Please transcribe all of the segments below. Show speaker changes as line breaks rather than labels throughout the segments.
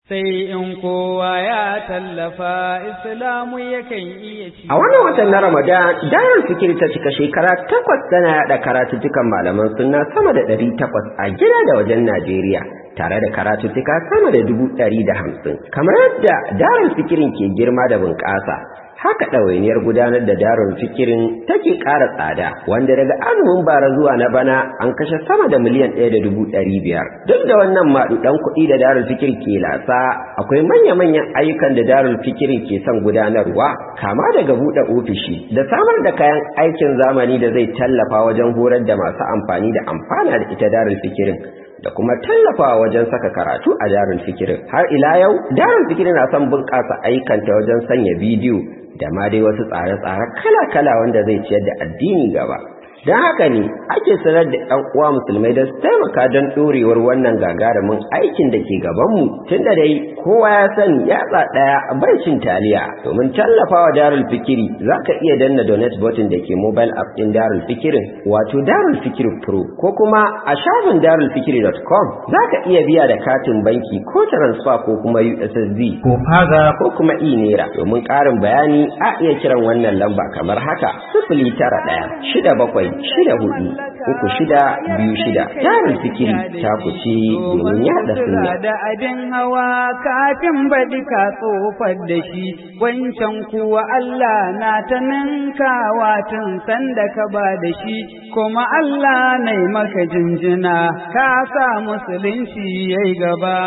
sai in kowa ya tallafa islamu yakan iya ci.
A wannan watan na Ramadan, Darul Fikir ta cika shekara takwas tana yaɗa karatuttukan malaman sunna sama da ɗari takwas a gida da wajen Najeriya. Tare da karatuttuka sama da dubu ɗari da hamsin. Kamar yadda Darul Fikirin ke girma da bunƙasa, haka ɗawainiyar gudanar da darul fikirin take ƙara tsada wanda daga azumin bara zuwa na bana an kashe sama da miliyan ɗaya da dubu ɗari biyar duk da wannan maɗuɗan kuɗi da darul fikir ke lasa akwai manya-manyan ayyukan da darul fikirin ke son gudanarwa kama daga buɗe ofishi da samar da kayan aikin zamani da zai tallafa wajen horar da masu amfani da amfana da ita darul fikirin da kuma tallafawa wajen saka karatu a darul fikirin har ila yau darul fikirin na son bunƙasa ayyukanta wajen sanya bidiyo da ma dai wasu tsare-tsare kala-kala wanda zai ciyar da addini gaba don haka ne ake sanar da ɗan uwa musulmai da su taimaka don ɗorewar wannan gagarumin aikin da ke gabanmu tun da dai kowa ya sani yatsa ɗaya bai cin taliya domin tallafawa darul fikiri za ka iya danna donate button da ke mobile app ɗin darul fikirin wato darul fikiri pro ko kuma a shafin darulfikiri.com za ka iya biya da katin banki ko transfer ko kuma ussd ko faga ko kuma e-naira domin ƙarin bayani a iya kiran wannan lamba kamar haka sifili tara ɗaya shida bakwai shida hudu uku shida biyu shida tarin fikiri ta kuce domin yaɗa sunna.
da abin hawa kafin baɗi ka tsofar da shi wancan kuwa Allah na ta ninkawa tun sanda ka ba da shi kuma Allah na maka jinjina ka sa musulunci yayi gaba.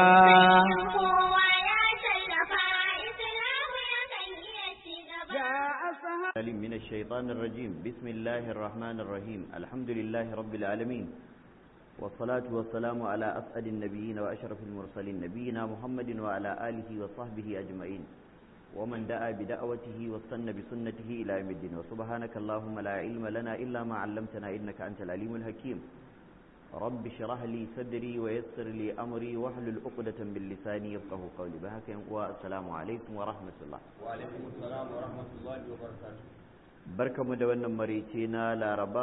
العليم من الشيطان الرجيم بسم الله الرحمن الرحيم الحمد لله رب العالمين والصلاة والسلام على أسعد النبيين وأشرف المرسلين نبينا محمد وعلى آله وصحبه أجمعين ومن دعا بدعوته واستنى بسنته إلى يوم الدين وسبحانك اللهم لا علم لنا إلا ما علمتنا إنك أنت العليم الحكيم رب اشرح لي صدري ويسر لي أمري واحلل عقدة من لساني يفقه قولي بهك والسلام عليكم ورحمة الله
وعليكم السلام ورحمة الله وبركاته
barkamu da wannan marice na laraba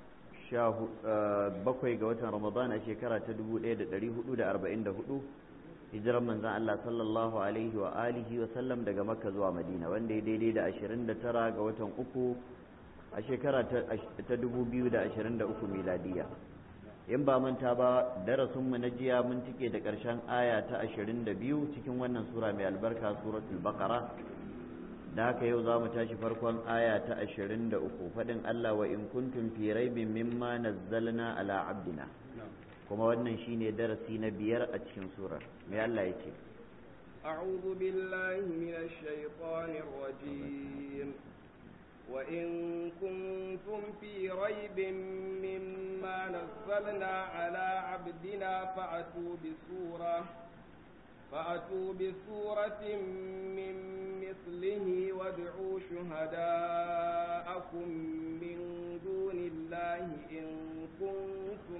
bakwai ga watan ramadan a shekara ta 1444 hijiran manzan Allah sallallahu alaihi wa alihi wa sallam daga makka zuwa madina wanda ya daidai da 29 ga watan uku a shekara ta 2023 miladiya in ba manta ba darasinmu na jiya mun tike da ƙarshen aya ta 22 cikin wannan sura mai albarka suratul baqara da haka yau za mu tashi farkon aya ta ashirin da uku faɗin Allah wa in kuntum fi raibin mimma nazzalna ala abdina kuma wannan shine darasi na biyar a cikin surar mai Allah ya ce
أعوذ بالله من الشيطان الرجيم وإن كنتم في ريب مما نزلنا على عبدنا فأتوا بسورة فأتوا بسورة من مثله وادعوا شهداءكم من دون الله إن كنتم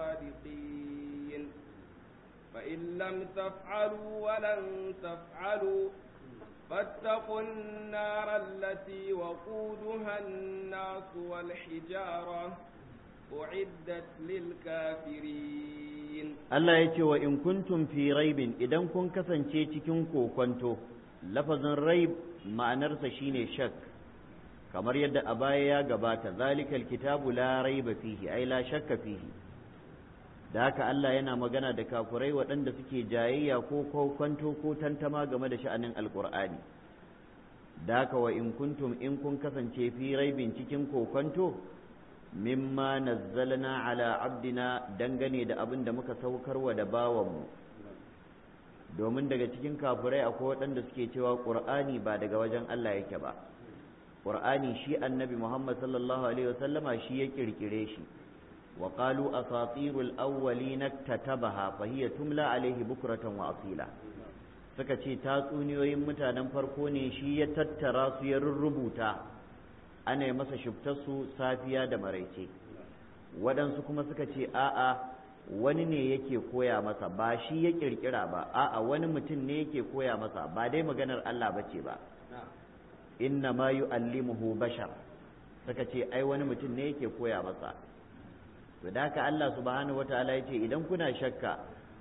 صادقين فإن لم تفعلوا ولن تفعلوا فاتقوا النار التي وقودها الناس والحجارة أعدت للكافرين
Allah ya ce wa in kuntum fi raibin idan kun kasance cikin kokonto lafazin raib ma'anarsa shine shak kamar yadda a baya ya gabata zalikal kitabu la raiba fihi ai la shakka fihi da haka Allah yana magana da kafurai waɗanda suke jayayya ko kokonto ko tantama game da sha'anin alkur'ani da haka wa in kuntum in kun kasance fi raibin cikin kokonto mimma nazzalna ala abdina dangane da abin da muka saukarwa da bawanmu domin daga cikin kafirai akwai waɗanda suke cewa ƙur'ani ba daga wajen Allah yake ba ƙur'ani shi annabi Muhammad sallallahu alaihi wasallama shi ya kirkire shi wa qalu asatirul awwalina tatabaha fa hiya tumla alaihi bukratan wa asila suka ce tatsuniyoyin mutanen farko ne shi ya tattara su ya rurrubuta ana yi masa shubtarsu safiya da maraice waɗansu kuma suka ce a'a wani ne yake koya masa ba shi ya ƙirƙira ba a'a wani mutum ne yake koya masa ba dai maganar Allah ba ce ba inna ma yu'allimuhu bashar suka ce ai wani mutum ne yake koya masa to da haka Allah subhanahu wataala ya ce idan kuna shakka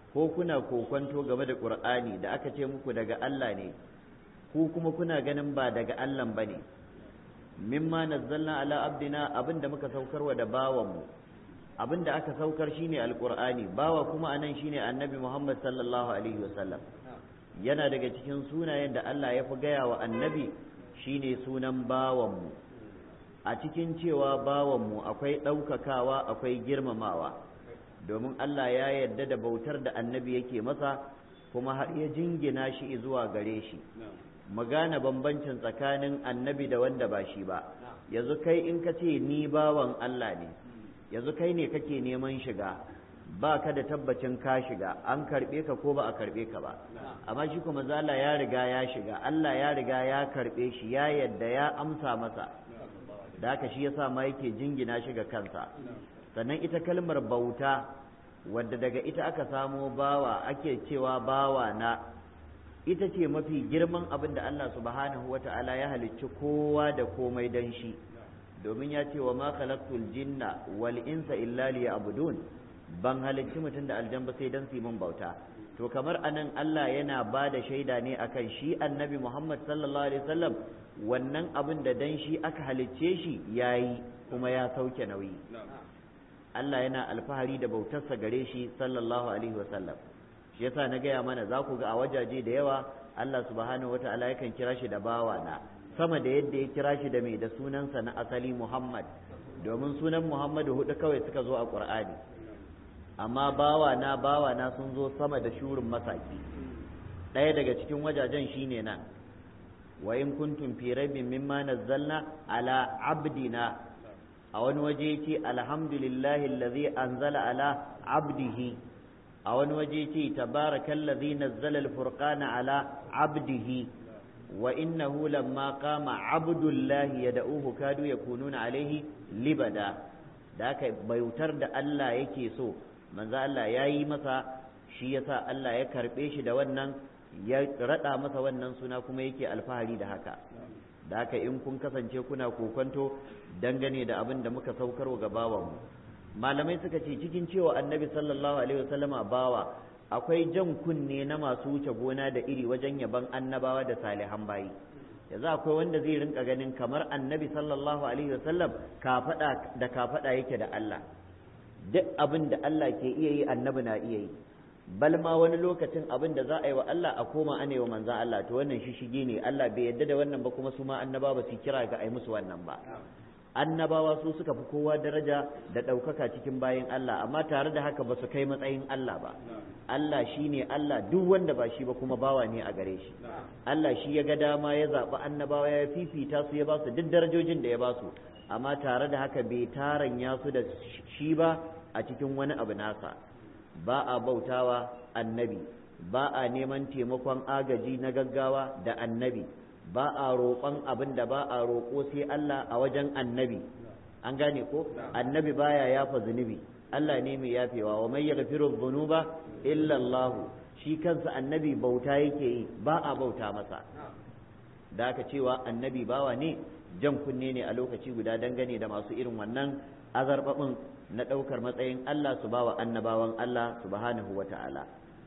ko kuna kokonto game da qur'ani da aka ce muku daga Allah ne ku kuma kuna ganin ba daga Allah bane mimma nazzalna ala abdina abinda muka saukarwa da bawanmu abinda aka saukar shine alqur'ani bawa kuma anan shine annabi Muhammad sallallahu alaihi wasallam yana daga cikin sunayen da Allah ya fi gaya wa annabi shine sunan bawanmu a cikin cewa bawanmu akwai ɗaukakawa akwai girmamawa domin Allah ya yarda da bautar da annabi yake masa kuma har ya jingina shi zuwa gare shi mu gane bambancin tsakanin annabi da wanda ba shi ba yanzu kai in ka ce ni bawan Allah ne yanzu kai ne kake neman shiga ba ka da tabbacin ka shiga an karɓe ka ko ba a karɓe ka ba amma shi kuma zala ya riga ya shiga Allah ya riga ya karɓe shi ya yadda ya amsa masa da haka shi yasa ma yake jingina shi ga kansa sannan ita kalmar bauta wadda daga ita aka samo bawa ake cewa bawa na ita ce mafi girman abin da Allah subhanahu wata'ala ya halicci kowa da komai dan shi domin ya ce wa ma khalaqtul jinna wal insa illa liya'budun ban halicci mutum da aljan ba sai dan su mun bauta to kamar anan Allah yana ba da shaida ne akan shi annabi Muhammad sallallahu alaihi wasallam wannan abin da dan shi aka halicce shi yayi kuma ya sauke nauyi Allah yana alfahari da bautarsa gare shi sallallahu alaihi wasallam shi yasa na gaya mana za ku ga a wajaje da yawa Allah subhanahu wata'ala yakan kira shi da bawa na sama da yadda ya kira shi da mai da sunansa na asali Muhammad domin sunan Muhammadu hudu kawai suka zo a Qur'ani amma bawa na bawa na sun zo sama da shurin masaki ɗaya daga cikin wajajen shine nan wa in kuntum fi raibin mimma nazzalna ala abdina a wani waje yace alhamdulillahi allazi anzala ala abdihi a wani waje yace tabarakallazi nazzala alfurqana ala abdihi wa innahu lamma qama abdullahi yad'uhu kadu yakununa alaihi libada da haka bautar da Allah yake so manzo Allah ya yi masa shi yasa Allah ya karɓe shi da wannan ya raɗa masa wannan suna kuma yake alfahari da haka da haka in kun kasance kuna kokonto dangane da abin da muka saukarwa ga bawanmu malamai suka ce cikin cewa annabi sallallahu alaihi wasallama bawa akwai jan kunne na masu wuce gona da iri wajen yaban annabawa da salihan bayi yanzu akwai wanda zai rinka ganin kamar annabi sallallahu alaihi wasallam kafada da kafada yake da Allah duk abin da Allah ke iya yi annabi na iya yi bal ma wani lokacin abin da za a yi wa Allah a koma ana yi wa manzan Allah to wannan shi shige ne Allah bai yadda da wannan ba kuma su ma annaba ba su kira ga ai musu wannan ba annabawa su suka fi kowa daraja da ɗaukaka cikin bayan Allah amma tare da haka ba su kai matsayin Allah ba Allah shi ne Allah duk wanda ba shi ba kuma bawa ne a gare shi Allah shi ya ga dama ya zaɓi annabawa ya fifita su ya ba su duk darajojin da ya ba su amma tare da haka bai taranya su da shi ba a cikin wani abu nasa ba a bautawa annabi ba a neman taimakon agaji na gaggawa da annabi ba a roƙon abin da ba a roƙo sai Allah a wajen annabi an gane ko annabi baya yafa zunubi Allah ne mai yafewa wa mai yaghfiru dhunuba illa Allah shi kansa annabi bauta yake yi ba a bauta masa da aka cewa annabi bawa ne jan kunne ne a lokaci guda dangane da masu irin wannan azarbabin na ɗaukar matsayin Allah su bawa annabawan Allah subhanahu wa ta'ala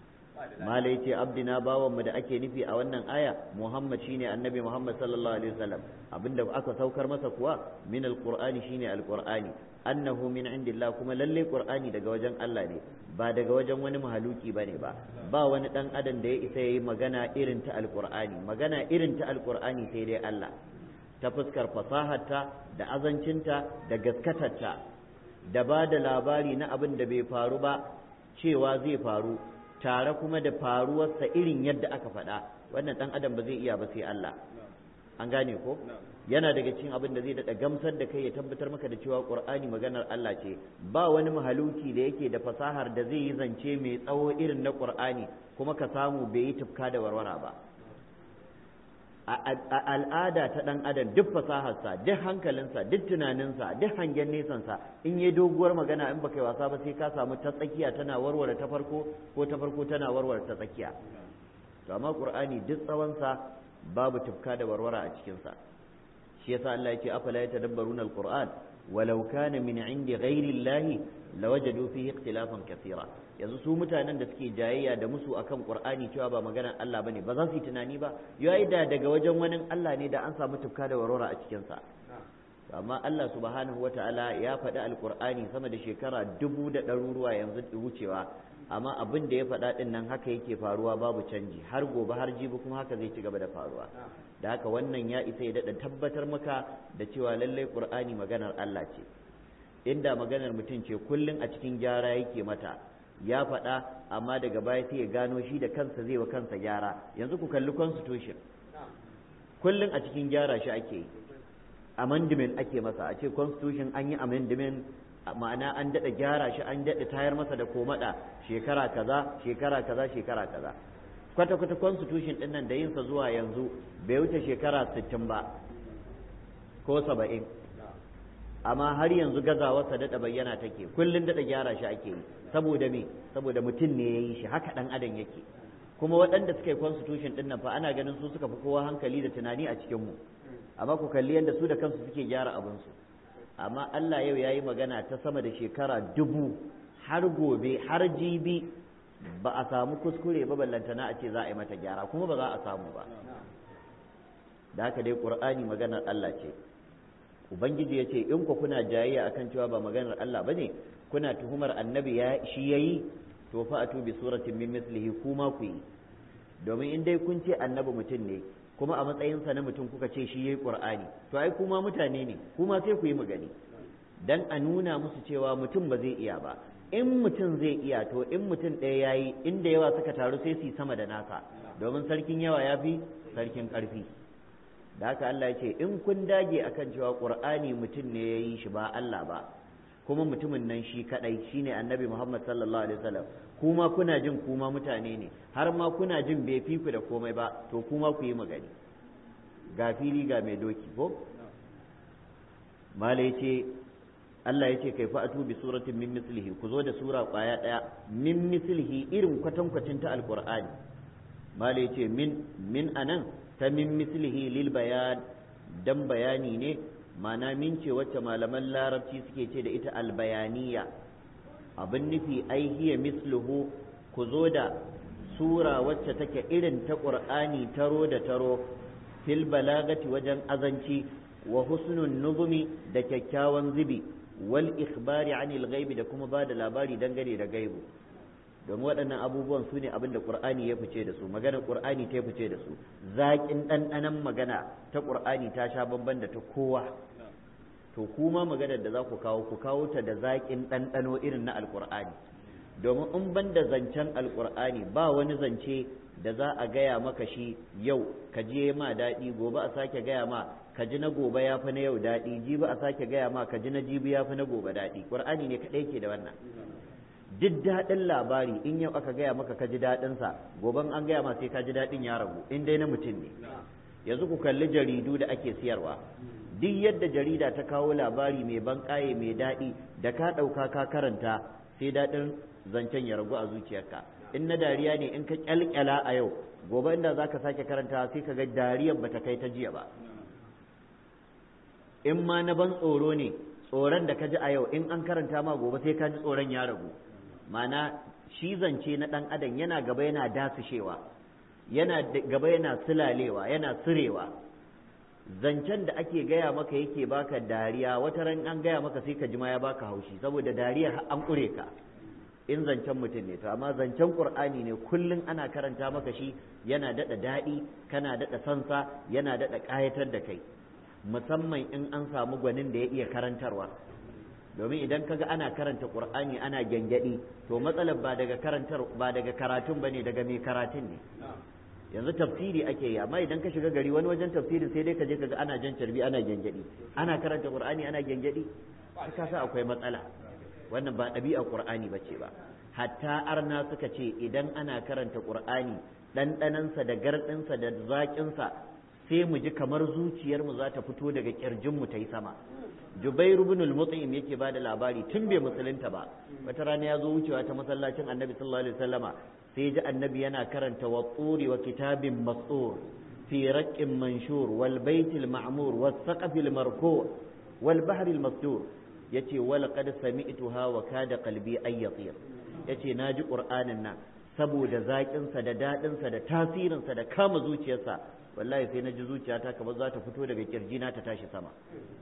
malai ce abdina bawan mu da ake nufi a wannan aya Muhammad shine annabi Muhammad sallallahu alaihi wasallam abinda aka saukar masa kuwa min alqur'ani shine alqur'ani annahu min indillah kuma lalle qur'ani daga wajen Allah ne ba daga wajen wani mahaluki bane ba ba wani dan adam da ya isa yayi magana irin ta alqur'ani magana irin ta alqur'ani sai dai Allah ta fuskar fasaharta da azancinta da gaskatarta da ba da labari na abin da bai faru ba cewa zai faru tare kuma da faruwarsa irin yadda aka faɗa wannan ɗan adam ba zai iya ba sai Allah an gane ko yana daga cikin abin da zai daɗa gamsar da kai ya tabbatar maka da cewa ƙur'ani maganar Allah ce ba wani mahaluki da yake da fasahar da zai yi zance mai tsawo irin na ƙur'ani kuma ka samu bai yi tufka da warwara ba a al'ada ta ɗan adam duk fasaharsa duk hankalinsa duk tunaninsa duk hangen nesansa in yi doguwar magana in baka yi wasa ba sai ka samu ta tsakiya tana warware ta farko ko ta farko tana warware ta tsakiya to amma qur'ani duk tsawonsa babu tufka da warwara a cikinsa shi yasa Allah yake afala yatadabbaruna alquran walau kana min indi ghairi llahi lawajadu fihi ikhtilafan kathira yanzu su mutanen da suke jayayya da musu akan qur'ani cewa ba maganar Allah bane ba za su yi tunani ba yayi da daga wajen wani Allah ne da an samu tufka da warora a cikin sa amma Allah subhanahu wata'ala ya faɗi alqur'ani sama da shekara dubu da ɗaruruwa yanzu wucewa amma abin da ya faɗa ɗin nan haka yake faruwa babu canji har gobe har jibi kuma haka zai ci gaba da faruwa da haka wannan ya isa ya daɗa tabbatar maka da cewa lallai qur'ani maganar Allah ce inda maganar mutum ce kullum a cikin gyara yake mata ya faɗa amma daga baya sai ya gano shi da kansa zai wa kansa gyara yanzu ku kalli constitution kullum a cikin gyara shi ake yi amendment ake masa a ce constitution an yi amendment ma'ana an daɗa gyara shi an daɗa tayar masa da komaɗa shekara kaza shekara kaza shekara kaza kwata kwata constitution ɗin nan da yinsa zuwa yanzu bai wuce shekara sittin ba ko saba'in amma har yanzu gazawarsa daɗa bayyana take kullum daɗa gyara shi ake yi saboda me saboda mutum ne ya yi shi haka ɗan adam yake kuma waɗanda suka yi constitution ɗin nan fa ana ganin su suka fi kowa hankali da tunani a cikinmu amma ku kalli yadda su da kansu suke gyara abinsu amma Allah yau ya yi magana ta sama da shekara dubu har gobe har jibi ba a samu kuskure ba ballantana a ce za a yi mata gyara kuma ba za a samu ba da haka dai ƙur'ani maganar Allah ce ubangiji ya ce in ku kuna jayayya akan cewa ba maganar Allah ba ne kuna tuhumar annabi ya shi yayi to fa atu bi suratin min mislihi kuma ku yi domin in dai kun ce annabi mutum ne kuma a matsayinsa na mutum kuka ce shi yayi qur'ani to ai kuma mutane ne kuma sai ku yi magani dan a nuna musu cewa mutum ba zai iya ba in mutum zai iya to in mutum ɗaya yayi inda yawa suka taru sai su yi sama da nasa domin sarkin yawa ya fi sarkin ƙarfi da haka Allah ya ce in kun dage akan cewa qur'ani mutum ne ya yi shi ba Allah ba kuma mutumin nan shi kadai shine annabi Muhammad sallallahu alaihi wasallam kuma kuna jin kuma mutane ne har ma kuna jin bai fi ku da komai ba to kuma ku yi magani ga fili ga mai doki ko mala yace Allah yace kai fa atu bi suratin min mislihi ku zo da sura kwaya daya min mislihi irin kwatankwacin ta alqur'ani mala yace min min anan ta min mislihi lil bayan dan bayani ne mana min ce wacce malaman larabci suke ce da ita albayaniya abin nufi ai hiya misluhu ku zo da sura wacce take irin ta qur'ani taro da taro fil balagati wajen azanci wa husnun nuzumi da kyakkyawan zubi wal ikhbari anil ghaibi da kuma ba da labari dangane da gaibu don waɗannan abubuwan su ne abin da ƙur'ani ya fice da su magana ƙur'ani ta fice da su zaƙin ɗanɗanon magana ta ƙur'ani ta sha bamban da ta kowa to kuma maganar da za ku kawo ku kawo ta da zaƙin ɗanɗano irin na alƙur'ani domin in ban da zancen alƙur'ani ba wani zance da za a gaya maka shi yau ka je ma daɗi gobe a sake gaya ma ka ji na gobe ya fi na yau daɗi jibi a sake gaya ma ka ji na jibi ya fi na gobe daɗi ƙur'ani ne kaɗai ke da wannan duk daɗin labari in yau aka gaya maka ka ji daɗinsa goben an gaya ma sai ka ji daɗin ya ragu in dai na mutum ne yanzu ku kalli jaridu da ake siyarwa duk yadda jarida ta kawo labari mai ban ƙaye mai daɗi da ka ɗauka ka karanta sai daɗin zancen ya ragu a zuciyarka in na dariya ne in ka ƙyalƙyala a yau gobe inda za ka sake karanta sai ka ga dariyar bata kai ta jiya ba in ma na ban tsoro ne tsoron da ka ji a yau in an karanta ma gobe sai ka ji tsoron ya ragu mana shi zance na ɗan adam yana gaba yana dasushewa yana gaba yana sulalewa yana sirewa zancen da ake gaya maka yake baka dariya wata ran an gaya maka sai ka ji ma ya baka haushi saboda dariya an ƙure ka in zancen mutum ne to amma zancen qur'ani ne kullum ana karanta maka shi yana daɗa daɗi kana daɗa sansa yana daɗa ƙayatar da kai musamman in an samu gwanin da ya iya karantarwa domin idan kaga ana karanta qur'ani ana gyangyaɗi to matsalar ba daga karantar ba daga karatun bane daga mai karatun ne yanzu tafsiri ake yi amma idan ka shiga gari wani wajen tafsiri sai dai ka je kaga ana jan carbi ana gyangyaɗi ana karanta qur'ani ana gyangyaɗi ka sa akwai matsala wannan ba ɗabi'a qur'ani bace ba hatta arna suka ce idan ana karanta qur'ani ɗanɗanansa da garɗinsa da zaƙinsa sai mu ji kamar zuciyarmu za ta fito daga ƙirjinmu ta yi sama Jubair ibn al-Mut'im yake bada labari tun bai musulunta ba wata rana ya zo wucewa ta masallacin Annabi sallallahu alaihi wasallama sai ji Annabi yana karanta wa turi wa kitabin mas'ur fi raqqin manshur wal baitil ma'mur was saqafil marfu' wal bahril masdur yace wala qad sami'tuha wa kada qalbi ay yatir yace naji qur'anin nan saboda zaƙin sa da dadin sa da tasirin sa da kama zuciyarsa wallahi sai naji zuciyata kamar za ta fito daga kirjina ta tashi sama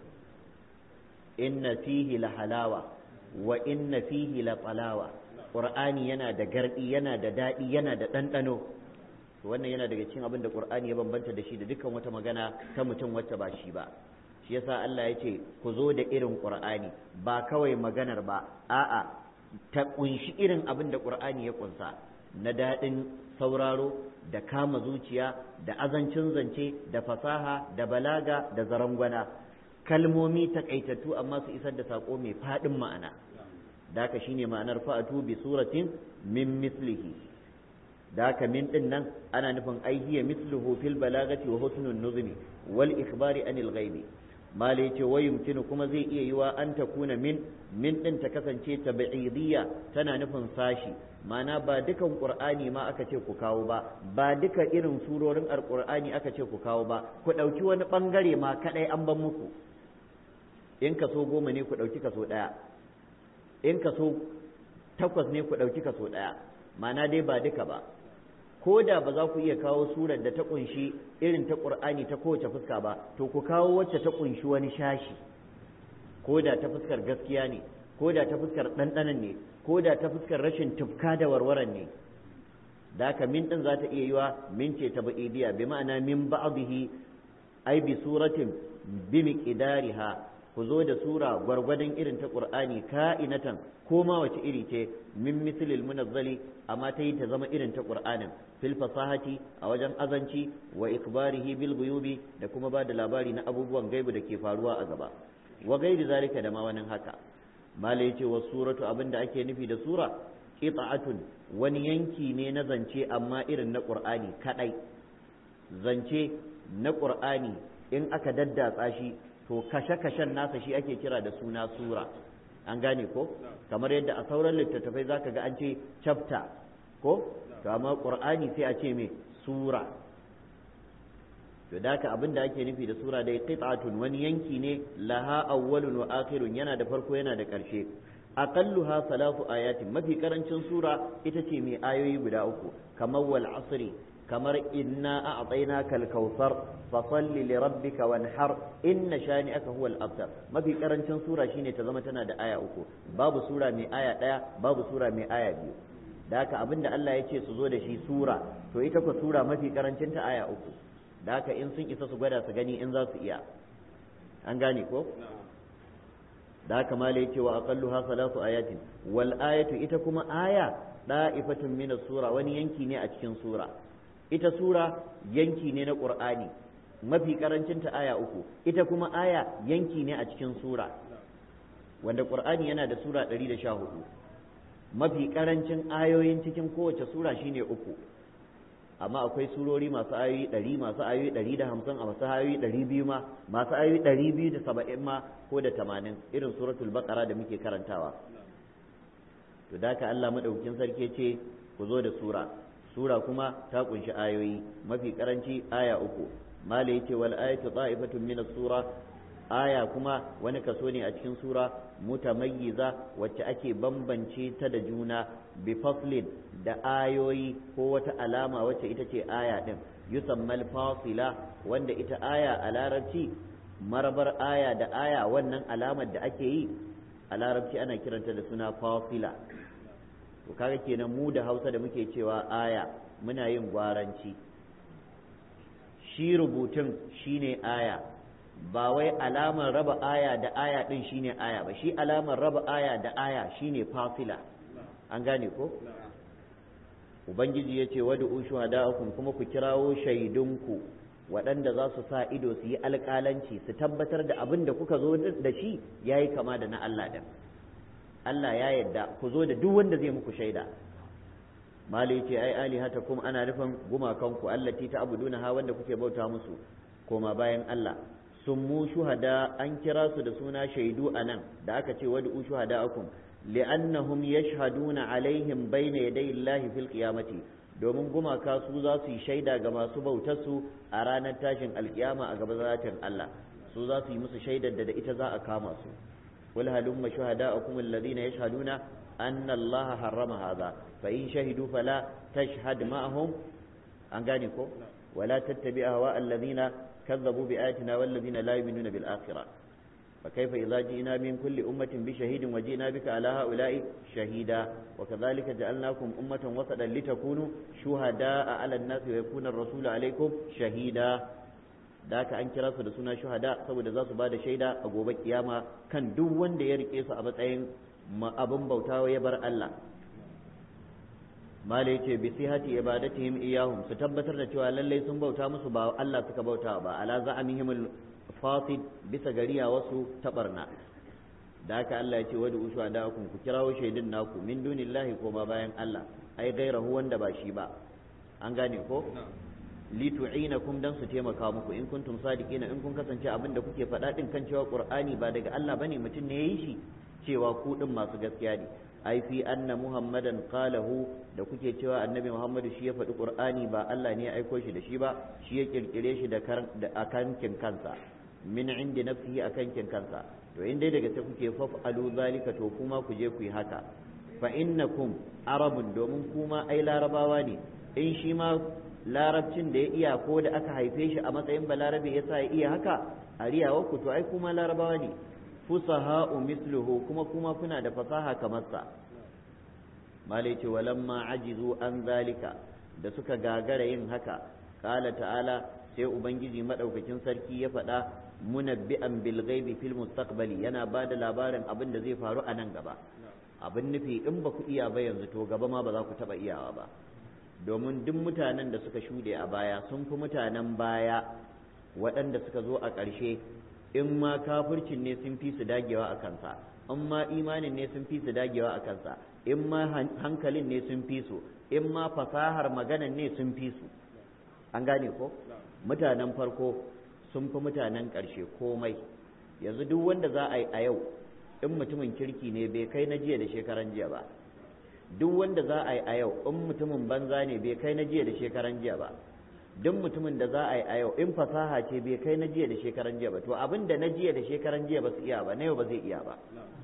inna fihi la halawa wa inna fihi la talawa qur'ani yana da gardi yana da dadi yana da ɗanɗano wannan yana daga cikin abin da qur'ani ya bambanta da shi da dukkan wata magana ta mutum wacce ba shi ba shi yasa Allah ya ce ku zo da irin qur'ani ba kawai maganar ba a'a ta kunshi irin abin da qur'ani ya kunsa na daɗin sauraro da kama zuciya da azancin zance da fasaha da balaga da zarangwana kalmomi takaitattu amma su isar da sako mai faɗin ma'ana da haka shine ma'anar fa'atu bi suratin min mislihi da haka min din nan ana nufin aihiya misluhu fil balagati wa husnun nuzmi wal ikhbari anil ghaibi mala yace wa yumkinu kuma zai iya yiwa an takuna min min din ta kasance tabi'idiyya tana nufin sashi ma'ana ba dukan qur'ani ma aka ce ku kawo ba ba duka irin surorin alqur'ani aka ce ku kawo ba ku dauki wani bangare ma kadai an ban muku in kaso goma ne ku dauki kaso daya in kaso takwas ne ku dauki kaso daya ma'ana dai ba duka ba ko da ba za ku iya kawo surar da ta kunshi irin ta ƙur'ani ta kowace fuska ba to ku kawo wacce ta kunshi wani shashi ko da ta fuskar gaskiya ne ko da ta fuskar ɗanɗanan ne ko da ta fuskar rashin tufka da warwaran ne da haka min ɗin za ta iya yiwa min ce ta ba'idiya bi ma'ana min ba'dihi ai bi suratin bi miqdariha ku zo da sura gwargwadon irin ta qur'ani ka'inatan ko ma wace iri ce min mislil munazzali amma ta yi ta zama irin ta qur'anin fil fasahati a wajen azanci wa ikbarihi bil ghuyubi da kuma ba da labari na abubuwan gaibu da ke faruwa a gaba wa gairi zalika da ma wani haka mala yace wa suratu abinda ake nufi da sura qita'atun wani yanki ne na zance amma irin na qur'ani kadai zance na qur'ani in aka daddatsa shi to kashe-kashen nasa shi ake kira da suna sura an gane ko kamar yadda a sauran littattafai zaka ga an ce chapter ko to amma qur'ani sai a ce me sura to da haka abin da ake nufi da sura dai qit'atun wani yanki ne laha awwalun wa akhirun yana da farko yana da ƙarshe aqalluha salatu ayatin mafi karancin sura ita ce mai ayoyi guda uku kamar wal asri kamar inna a'tainaka al-kautsar fa salli li rabbika wanhar inna shani'aka huwal abtar mafi karancin sura shine ta zama tana da aya uku babu sura mai aya daya babu sura mai aya biyu da haka abinda Allah ya ce su zo da shi sura to ita ko sura mafi karancin ta aya uku da haka in sun isa su gwada su gani in za su iya an gane ko da haka mala yace wa aqalluha salatu ayatin wal ayatu ita kuma aya da'ifatun min sura wani yanki ne a cikin sura ita sura yanki ne na ƙur'ani mafi ƙarancinta aya uku ita kuma aya yanki ne a cikin sura wanda ƙur'ani yana da sura ɗari da sha hudu mafi ƙarancin ayoyin cikin kowace sura shine uku amma akwai surori masu ayoyi ɗari masu ayoyi ɗari da hamsin a masu ayoyi ɗari biyu ma masu ayoyi ɗari biyu da saba'in ma ko da tamanin irin suratul baqara da muke karantawa to da ka Allah madaukakin sarki ce ku zo da sura sura kuma ta kunshi ayoyi mafi karanci aya uku mala yace wal ayatu ta'ifatun min sura aya kuma wani kaso ne a cikin sura mutamayyiza wacce ake bambance ta da juna bi faslin da ayoyi ko wata alama wacce ita ce aya din yusammal fasila wanda ita aya a larabci marabar aya da aya wannan alamar da ake yi a larabci ana kiranta da suna fasila to kaga kenan mu da hausa da muke cewa aya muna yin gwaranci shi rubutun shine aya ba wai alamar raba aya da aya din shine aya ba shi alamar raba aya da aya shine fasila an gane ko ubangiji ya ce wadu shuhada'akum kuma ku kirawo shaidunku waɗanda za su sa ido su yi alƙalanci su tabbatar da abin da kuka zo da shi ya yi kama da na Allah ɗin Allah ya yadda ku zo da duk wanda zai muku shaida mali ce ai alihata kuma ana nufin gumakanku allati ta abuduna ha wanda kuke bauta musu koma bayan Allah sun mu shuhada an kira su da suna shaidu a nan da aka ce wadu shuhada'akum li'annahum yashhaduna alaihim bayna yaday Allah fil qiyamati domin gumaka su za su yi shaida ga masu bautar su a ranar tashin alkiyama a gaba zatin Allah su za su yi musu shaidar da da ita za a kama su qul halumma shuhada'akum alladhina yashhaduna anna allaha harrama hadha fa in shahidu fala tashhad ma'ahum an gane ko wala tattabi ahwa alladhina kazzabu bi ayatina wal ladina la yu'minuna bil akhirah فكيف إذا جئنا من كل أمة بشهيد وجئنا بك على هؤلاء شهيدا وكذلك جعلناكم أمة وسطا لتكونوا شهداء على الناس ويكون الرسول عليكم شهيدا ذاك an kira su da suna shuhada saboda za su ba da shaida a gobe kiyama kan duk wanda ya rike su a matsayin abin bautawa ya bar Allah mala yace bi sihati ibadatihim iyahum su tabbatar da cewa lallai sun bauta musu ba Allah suka bauta ba ala za'amihim fasid bisa gariya wasu tabarna da haka Allah ya ce wadu ushu da ku kirawo shaidin naku min dunillahi ko ba bayan Allah ai gairahu wanda ba shi ba an gane ko li tu'inakum dan su taimaka muku in kuntum sadiqina in kun kasance abin da kuke faɗa din kan cewa qur'ani ba daga Allah bane mutum ne yayi shi cewa ku din masu gaskiya ne ai fi anna muhammadan qalahu da kuke cewa annabi muhammadu shi ya faɗi qur'ani ba Allah ne ya aiko shi da shi ba shi ya kirkire shi da akankin kansa min indi nafsihi akankin kansa to in dai daga ta kuke faf'alu zalika to kuma ku je ku yi haka fa innakum arabun domin kuma ai larabawa ne in shi ma larabcin da ya iya ko da aka haife shi a matsayin balarabe yasa ya iya haka a riyawar ku to ai kuma larabawa ne fusaha'u misluhu kuma kuma kuna da fasaha kamar sa malai ce walamma ajizu an zalika da suka gagara yin haka qala ta'ala sai ubangiji madaukakin sarki ya faɗa munabbi'an bil ghaibi fil mustaqbali yana ba da labarin abin da zai faru a nan gaba abin nufi in ba ku iya ba yanzu to gaba ma ba za ku taɓa iyawa ba domin duk mutanen da suka shuɗe a baya sun fi mutanen baya waɗanda suka zo a ƙarshe in ma kafircin ne sun fi su dagewa a kansa in ma imanin ne sun fi su dagewa a kansa in ma hankalin ne sun fi su in ma fasahar maganan ne sun fi su an gane ko mutanen farko sun fi mutanen ƙarshe komai yanzu duk wanda za a yi a yau in mutumin kirki ne bai kai na jiya da shekaran jiya ba duk wanda za a yi a yau in mutumin banza ne bai kai na jiya da shekaran jiya ba duk mutumin da za a yi a yau in fasaha ce bai kai na jiya da shekaran jiya ba to abin da na jiya da shekaran jiya ba su iya ba na yau ba zai iya ba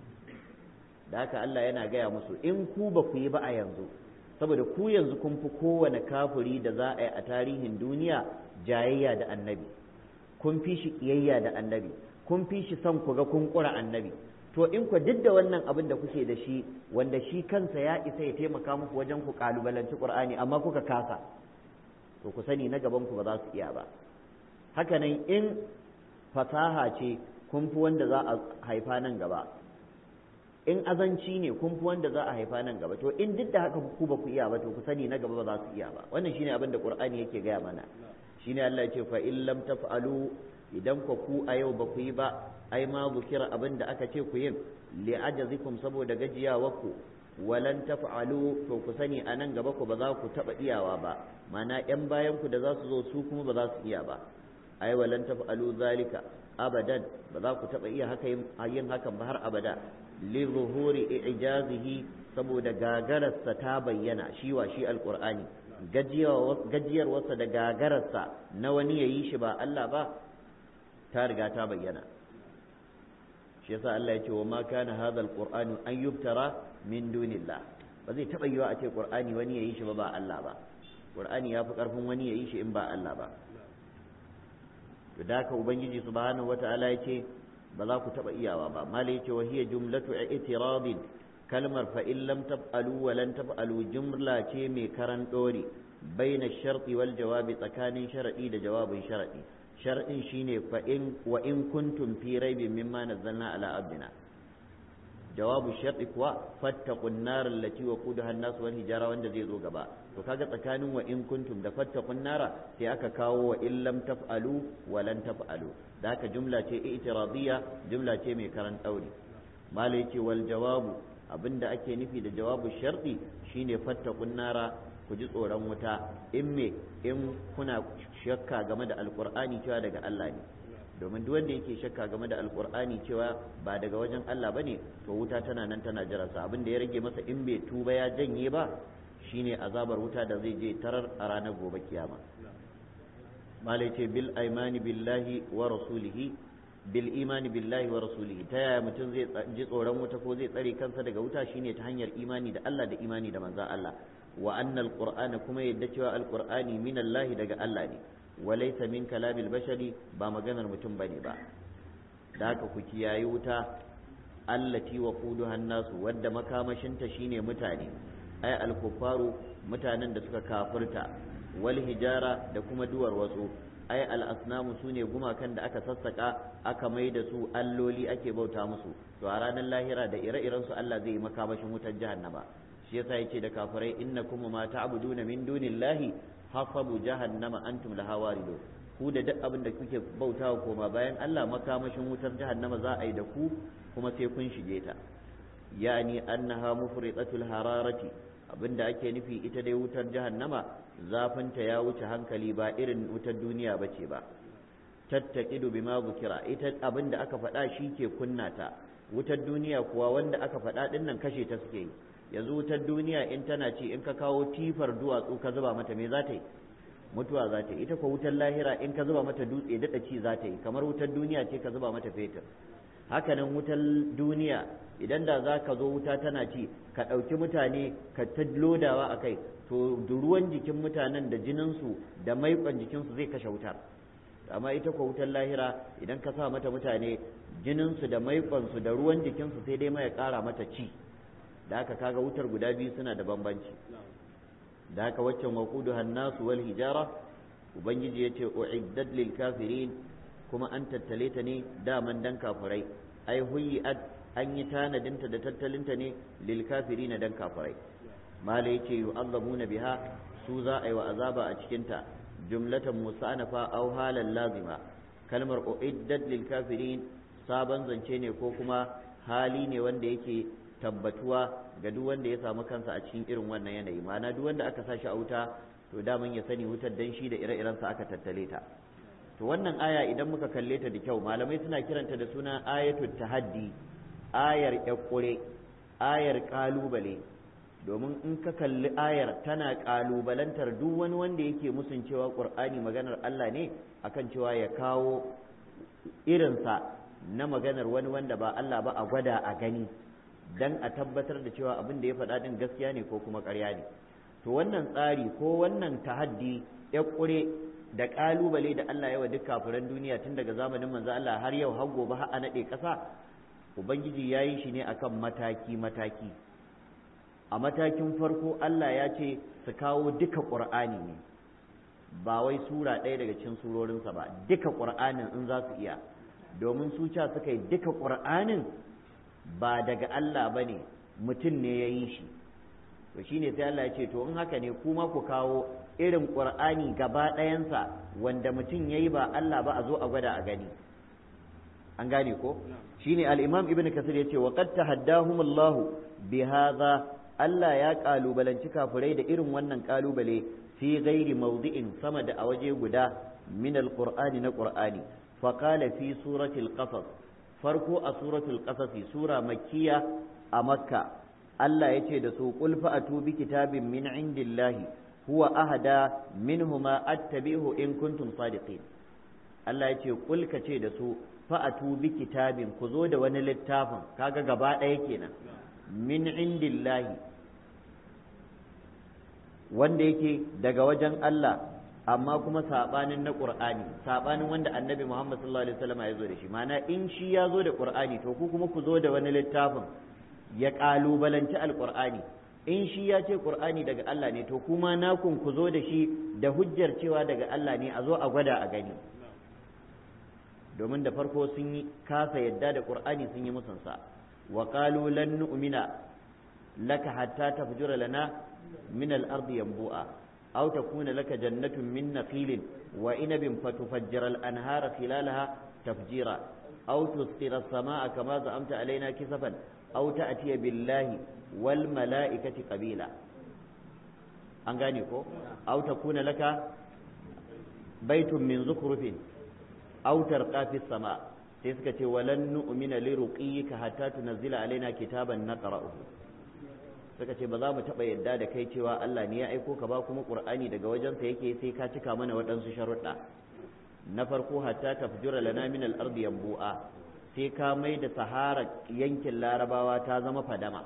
da haka Allah yana gaya musu in ku ba ku yi ba a yanzu saboda ku yanzu kun fi kowane kafuri da za a yi a tarihin duniya jayayya da annabi kun fi shi kiyayya da annabi kun fi shi son ku ga kun kura annabi to in ku duk da wannan abin da kuke da shi wanda shi kansa ya isa ya taimaka muku wajen ku kalubalanci qur'ani amma kuka kasa to ku sani na gaban ku ba za su iya ba hakanan in fasaha ce kun fi wanda za a haifa nan gaba in azanci ne kun fi wanda za a haifa nan gaba to in duk da haka ku ba ku iya ba to ku sani na gaba ba za su iya ba wannan shine abin da qur'ani yake gaya mana shine Allah ya ce fa in lam taf'alu idan ku ku a yau ba ku yi ba ai ma bukira abin da aka ce ku yin li ajazikum saboda gajiyawarku walan taf'alu to ku sani a nan gaba ku ba za ku taba iyawa ba mana yan bayan ku da za su zo su kuma ba za su iya ba ai walan taf'alu zalika abadan ba za ku taba iya haka yin hakan ba har abada li zuhuri ijazihi saboda gagararsa ta bayyana shi wa shi alqur'ani gajiyarwarsa da gagararsa na wani ya yi shi ba Allah ba ta riga ta bayyana shi yasa Allah ya ce wa ma kana hadha alqur'anu an yubtara min dunillah ba zai taba yiwa a ce qur'ani wani ya yi shi ba ba Allah ba qur'ani ya fi karfin wani ya yi shi in ba Allah ba to da haka ubangiji subhanahu wata'ala ya ce ba za ku taba iyawa ba mala ya ce wa hiya jumlatu i'tiradin kalmar fa in lam taf'alu wa lan taf'alu jumla ce mai karan dori baina sharti wal jawabi tsakanin sharadi da jawabin sharadi sharadin shine fa in wa in kuntum fi raibin mimma nazzalna ala abdina jawabu sharti kuwa fattaqun nar allati waqudaha an-nas wal hijara wanda zai zo gaba to kaga tsakanin wa in kuntum da fattaqun nara sai aka kawo wa in lam taf'alu wa lan taf'alu da haka jumla ce i'tiradiyya jumla ce mai karan dauri malai ce wal jawabu abinda ake nufi da jawabu sharɗi shine fattakun nara ku ji tsoron wuta in me in kuna shakka game da alkur'ani cewa daga Allah ne domin duk wanda yake shakka game da alkur'ani cewa ba daga wajen Allah bane to wuta tana nan tana jira sa abinda ya rage masa in bai tuba ya janye ba shine azabar wuta da zai je tarar a ranar gobe kiyama malai ce bil aimani billahi wa rasulihi bil imani billahi wa rasulihi ta yaya mutum zai ji tsoron wuta ko zai tsare kansa daga wuta shine ta hanyar imani da Allah da imani da manzon Allah wa anna alqur'ana kuma yadda cewa alqur'ani min Allah daga Allah ne wa laysa min kalamil bashari ba maganar mutum bane ba da haka ku kiyayi wuta allati waquduha nasu wadda makamashinta shine mutane ay alkufaru mutanen da suka kafirta wal hijara da kuma duwar wasu ay al asnamu sune gumakan da aka sassaka aka mai da su alloli ake bauta musu to a ranar lahira da ire-iren su Allah zai yi makamashin wutar jahannama shi yasa yace da kafirai innakum ma ta'buduna min dunillahi hasabu jahannama antum laha waridun ku da duk abin da kuke bautawa koma bayan Allah makamashin wutar jahannama za a yi da ku kuma sai kun shige ta yani annaha mufridatul hararati abinda ake nufi ita dai wutar jahannama zafinta ya wuce hankali ba irin wutar duniya bace ba tattaqidu bima zukira ita abinda aka faɗa shi ke kunna ta wutar duniya kuwa wanda aka faɗa din nan kashe ta suke yi yanzu wutar duniya in tana ci in ka kawo tifar duwatsu ka zuba mata me za ta yi mutuwa za ta yi ita ko wutar lahira in ka zuba mata dutse daɗa ci za ta yi kamar wutar duniya ce ka zuba mata fetur hakanan wutar duniya idan da za ka zo wuta tana ci ka ɗauki mutane ka ta lodawa a kai to ruwan jikin mutanen da jininsu da maiƙon jikinsu zai kashe wutar amma ita ko wutar lahira idan ka sa mata mutane jininsu da maiƙonsu da ruwan jikinsu sai dai mai ƙara mata ci da haka kaga wutar guda biyu suna da bambanci da haka waccan waqudu hannasu wal hijara ubangiji yace uiddat lil kafirin kuma an tattale ta ne daman dan kafirai ai huyi'at an yi tanadinta da tattalinta ne lil kafirin dan kafirai mala yace yu'azzabuna biha su za a yi wa azaba a cikin ta jumlatan musanafa aw halan lazima kalmar uiddat lil kafirin sabon zance ne ko kuma hali ne wanda yake tabbatuwa ga duk wanda ya samu kansa a cikin irin wannan yanayi ma'ana duk wanda aka sashi a wuta to daman ya sani wutar dan shi da ire-irensa aka tattale ta to wannan aya idan muka kalle ta da kyau malamai suna kiranta da suna ayatul tahaddi ayar yakure ayar kalubale domin in ka kalli ayar tana kalubalantar duk wani wanda yake musun cewa qur'ani maganar Allah ne akan cewa ya kawo irinsa na maganar wani wanda ba Allah ba a gwada a gani dan a tabbatar da cewa abin da ya faɗa din gaskiya ne ko kuma ƙarya ne to wannan tsari ko wannan tahaddi ya ƙure da ƙalubale da Allah yawa duk kafiran duniya tun daga zamanin manzo Allah har yau har gobe har a naɗe ƙasa ubangiji ya yi shi ne akan mataki mataki a matakin farko Allah ya ce su kawo duka ƙur'ani ne ba wai sura ɗaya daga cikin surorinsa ba duka ƙur'anin in za su iya domin su ca suka yi duka ƙur'anin ba daga Allah ba ne mutum ne ya yi shi to shi ne sai Allah ya ce to in haka ne kuma ku kawo irin ƙur'ani gaba ɗayansa wanda mutum ya yi ba Allah ba a zo a gwada a gani an gane ko shi ne al'imam ibn kasir ya ce wa qad tahaddahum Allah bi hadha Allah ya kalubalanci kafirai da irin wannan kalubale fi ghairi mawdi'in sama da a waje guda min al-qur'ani na qur'ani fa qala fi surati al-qasas farko a suratul qasasi sura makkiya a makka Allah ya ce da su qul fa'atu bi kitabin min indillahi huwa ahada minhuma attabi'u in kuntum sadiqin Allah ya ce qul ka ce da su fa'atu bi kitabin ku zo da wani littafin kaga gaba ɗaya kenan min indillahi wanda yake daga wajen Allah amma kuma sabanin na Qur'ani sabanin wanda Annabi Muhammad sallallahu alaihi wasallam ya zo da shi ma'ana in shi ya zo da Qur'ani to ku kuma ku zo da wani littafin ya kalubalanci alqur'ani in shi ya ce Qur'ani daga Allah ne to kuma nakun ku zo da shi da hujjar cewa daga Allah ne a zo a gwada a gani domin da farko sun yi kasa yadda da Qur'ani sun yi musunsa wa qalu lan nu'mina laka hatta tafjura lana min al-ardi yanbu'a أو تكون لك جنة من نخيل وإنب فتفجر الأنهار خلالها تفجيرا أو تسقط السماء كما زعمت علينا كسفا أو تأتي بالله والملائكة قبيلا أنغانيكو أو تكون لك بيت من زخرف أو ترقى في السماء تسكت ولن نؤمن لرقيك حتى تنزل علينا كتابا نقرأه suka ce ba za mu taɓa yadda da kai cewa Allah ne ya aiko ka ba kuma Qur'ani daga wajensa yake sai ka cika mana waɗansu sharuɗa na farko hatta tafjura lana min al-ardi yanbu'a sai ka mai da sahara yankin larabawa ta zama fadama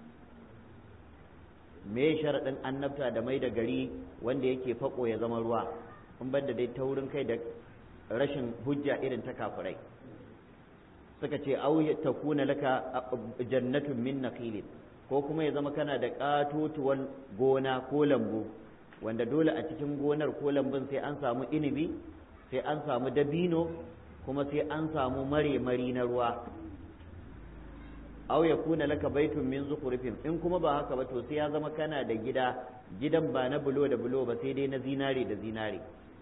me sharaɗin annabta da mai da gari wanda yake fako ya zama ruwa in ban da dai taurin kai da rashin hujja irin ta kafirai suka ce au ta kuna laka jannatun min naqilin ko kuma ya zama kana da katotuwar gona ko lambu wanda dole a cikin gonar ko lambun sai an samu inibi sai an samu dabino kuma sai an samu mare-mari na ruwa aw ya kuna laka baitun min zukurifin in kuma ba haka ba to sai ya zama kana da gida gidan ba na bulo da bulo ba sai dai na zinare da zinare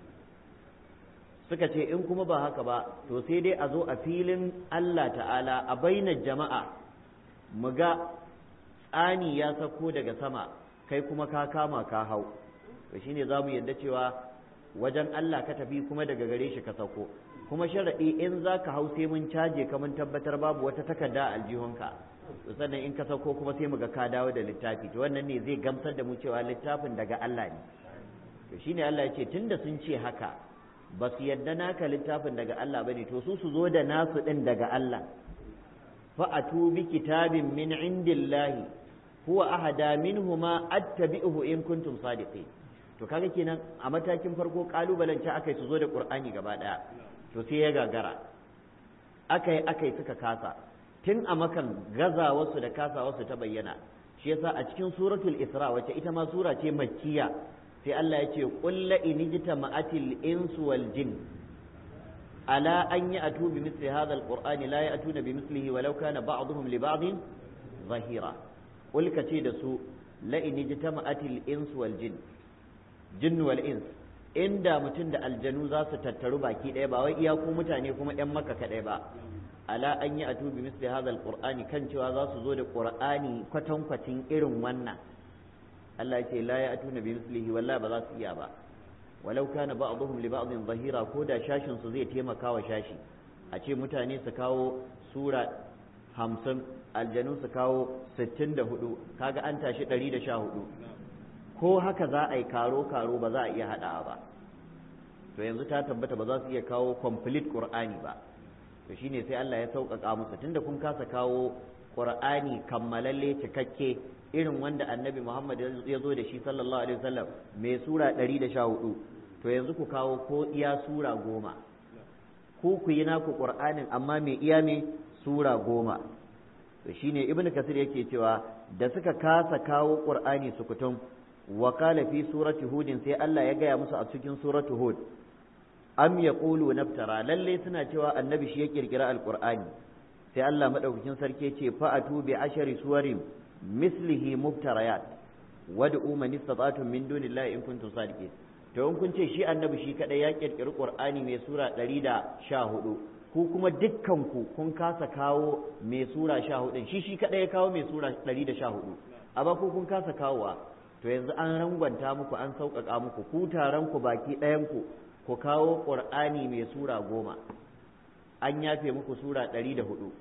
suka ce in kuma ba haka ba to sai dai a zo a filin Allah ta'ala a bainar jama'a mu ga tsani ya sako daga sama kai kuma ka kama ka hau to shine za mu yadda cewa wajen Allah ka tafi kuma daga gare shi ka sauko kuma sharaɗi in za ka hau sai mun caje ka mun tabbatar babu wata takarda a aljihunka to sannan in ka sauko kuma sai mu ga ka dawo da littafi to wannan ne zai gamsar da mu cewa littafin daga Allah ne to shine Allah ya ce tunda sun ce haka ba su yadda naka littafin daga Allah bane to su su zo da nasu din daga Allah fa atu bi kitabin min indillahi huwa ahada minhuma attabi'uhu in kuntum sadiqin to kaga kenan a matakin farko kalubalen ce akai su zo da qur'ani gaba daya to sai ya gagara akai akai suka kasa tun a makan gaza wasu da kasa wasu ta bayyana shi yasa a cikin suratul isra wacce ita ma sura ce makkiya sai Allah ya ce qul la inijtama'atil insu wal jin ala an ya'tu bi mithli hadha alqur'ani la ya'tuna bi mithlihi walau kana ba'dhum li ba'dhin zahira qul kace da su la inijtama'atil insu wal jin jinn wal ins inda mutum da aljanu za su tattaru baki ɗaya ba wai iyaku mutane kuma ‘yan maka kaɗai ba ala an yi atu bi misli hadha alqur'ani kan cewa za su zo da qur'ani kwatankwacin irin wannan Allah ya ce la ya atuna bi mislihi wallahi ba za su iya ba walau kana ba'dhum li ba'dhin zahira ko da shashin su zai taimaka wa shashi a ce mutane su kawo sura hamsin aljanu su kawo sittin da hudu kaga an tashi ɗari da sha hudu ko haka za a yi karo-karo ba za a iya haɗawa ba to yanzu ta tabbata ba za su iya kawo complete qur'ani ba to shine sai Allah ya sauƙaƙa musu tunda kun kasa kawo qur'ani kammalalle cikakke irin wanda annabi Muhammad ya zo da shi sallallahu alaihi wasallam mai sura 114 to yanzu ku kawo ko iya sura goma ku ku yi naku qur'anin amma mai iya mai sura goma to shine ibnu kasir yake cewa da suka kasa kawo qur'ani su kutum wa qala fi surati hud sai Allah ya gaya musu a cikin suratu hud am yaqulu naftara lalle suna cewa annabi shi ya kirkira alqur'ani sai Allah madaukakin sarki ce fa atu bi ashari suwarin mislihi muftarayat wad'u man istata'tum min dunillahi in kuntum sadiqin to in kun ce shi annabi shi kadai ya kirkiri qur'ani mai sura 114 ku kuma dukkan ku kun kasa kawo mai sura 14 shi shi kadai ya kawo mai sura 114 amma ku kun kasa kawowa to yanzu an rangwanta muku an sauƙaƙa muku ku taron ku baki ɗayan ku ku kawo qur'ani mai sura goma an yafe muku sura 104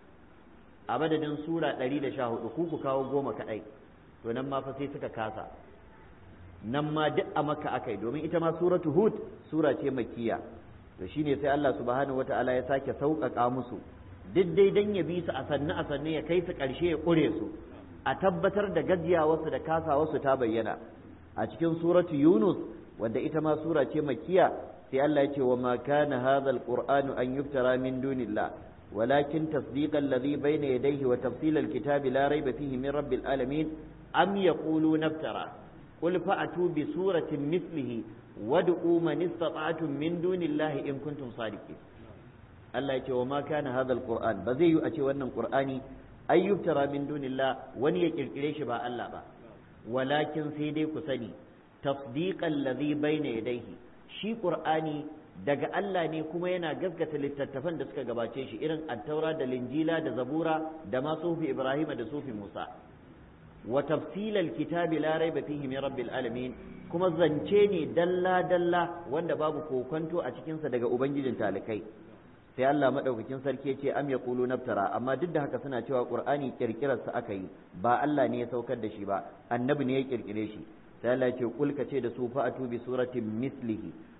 a madadin sura 114 ku ku kawo goma kaɗai to nan ma fa sai suka kasa nan ma duk a makka akai domin ita ma suratu hud sura ce makkiya to shine sai Allah subhanahu wata'ala ya sake sauƙaƙa musu duk dai dan ya bi su a sannu a sannu ya kai su ƙarshe ya ƙure su a tabbatar da gajiya wasu da kasa wasu ta bayyana a cikin suratu yunus wanda ita ma sura ce makkiya sai Allah ya ce wa ma kana hadha alqur'anu an yuftara min dunillah ولكن تصديق الذي بين يديه وتفصيل الكتاب لا ريب فيه من رب العالمين أم يقولون افترى قل فأتوا بسورة مثله وادعوا من استطعتم من دون الله إن كنتم صادقين الله يقول وما كان هذا القرآن بزي أتي وأن القرآن أن يفترى من دون الله وني يكركريش با الله با ولكن سيدي كسني تصديق الذي بين يديه شي قرآني daga Allah ne kuma yana gaskata littattafan da suka gabace shi irin attaura da linjila da zabura da ma sufi ibrahima da sufi musa wa tafsilal kitabi la raiba fihi min rabbil alamin kuma zance ne dalla dalla wanda babu kokonto a cikin sa daga ubangijin talikai sai Allah madaukakin sarki ya ce am yaqulu naftara amma duk da haka suna cewa qur'ani kirkirar sa aka yi ba Allah ne ya saukar da shi ba annabi ne ya kirkire shi sai Allah ya ce kul ka ce da su fa'atu bi suratin mislihi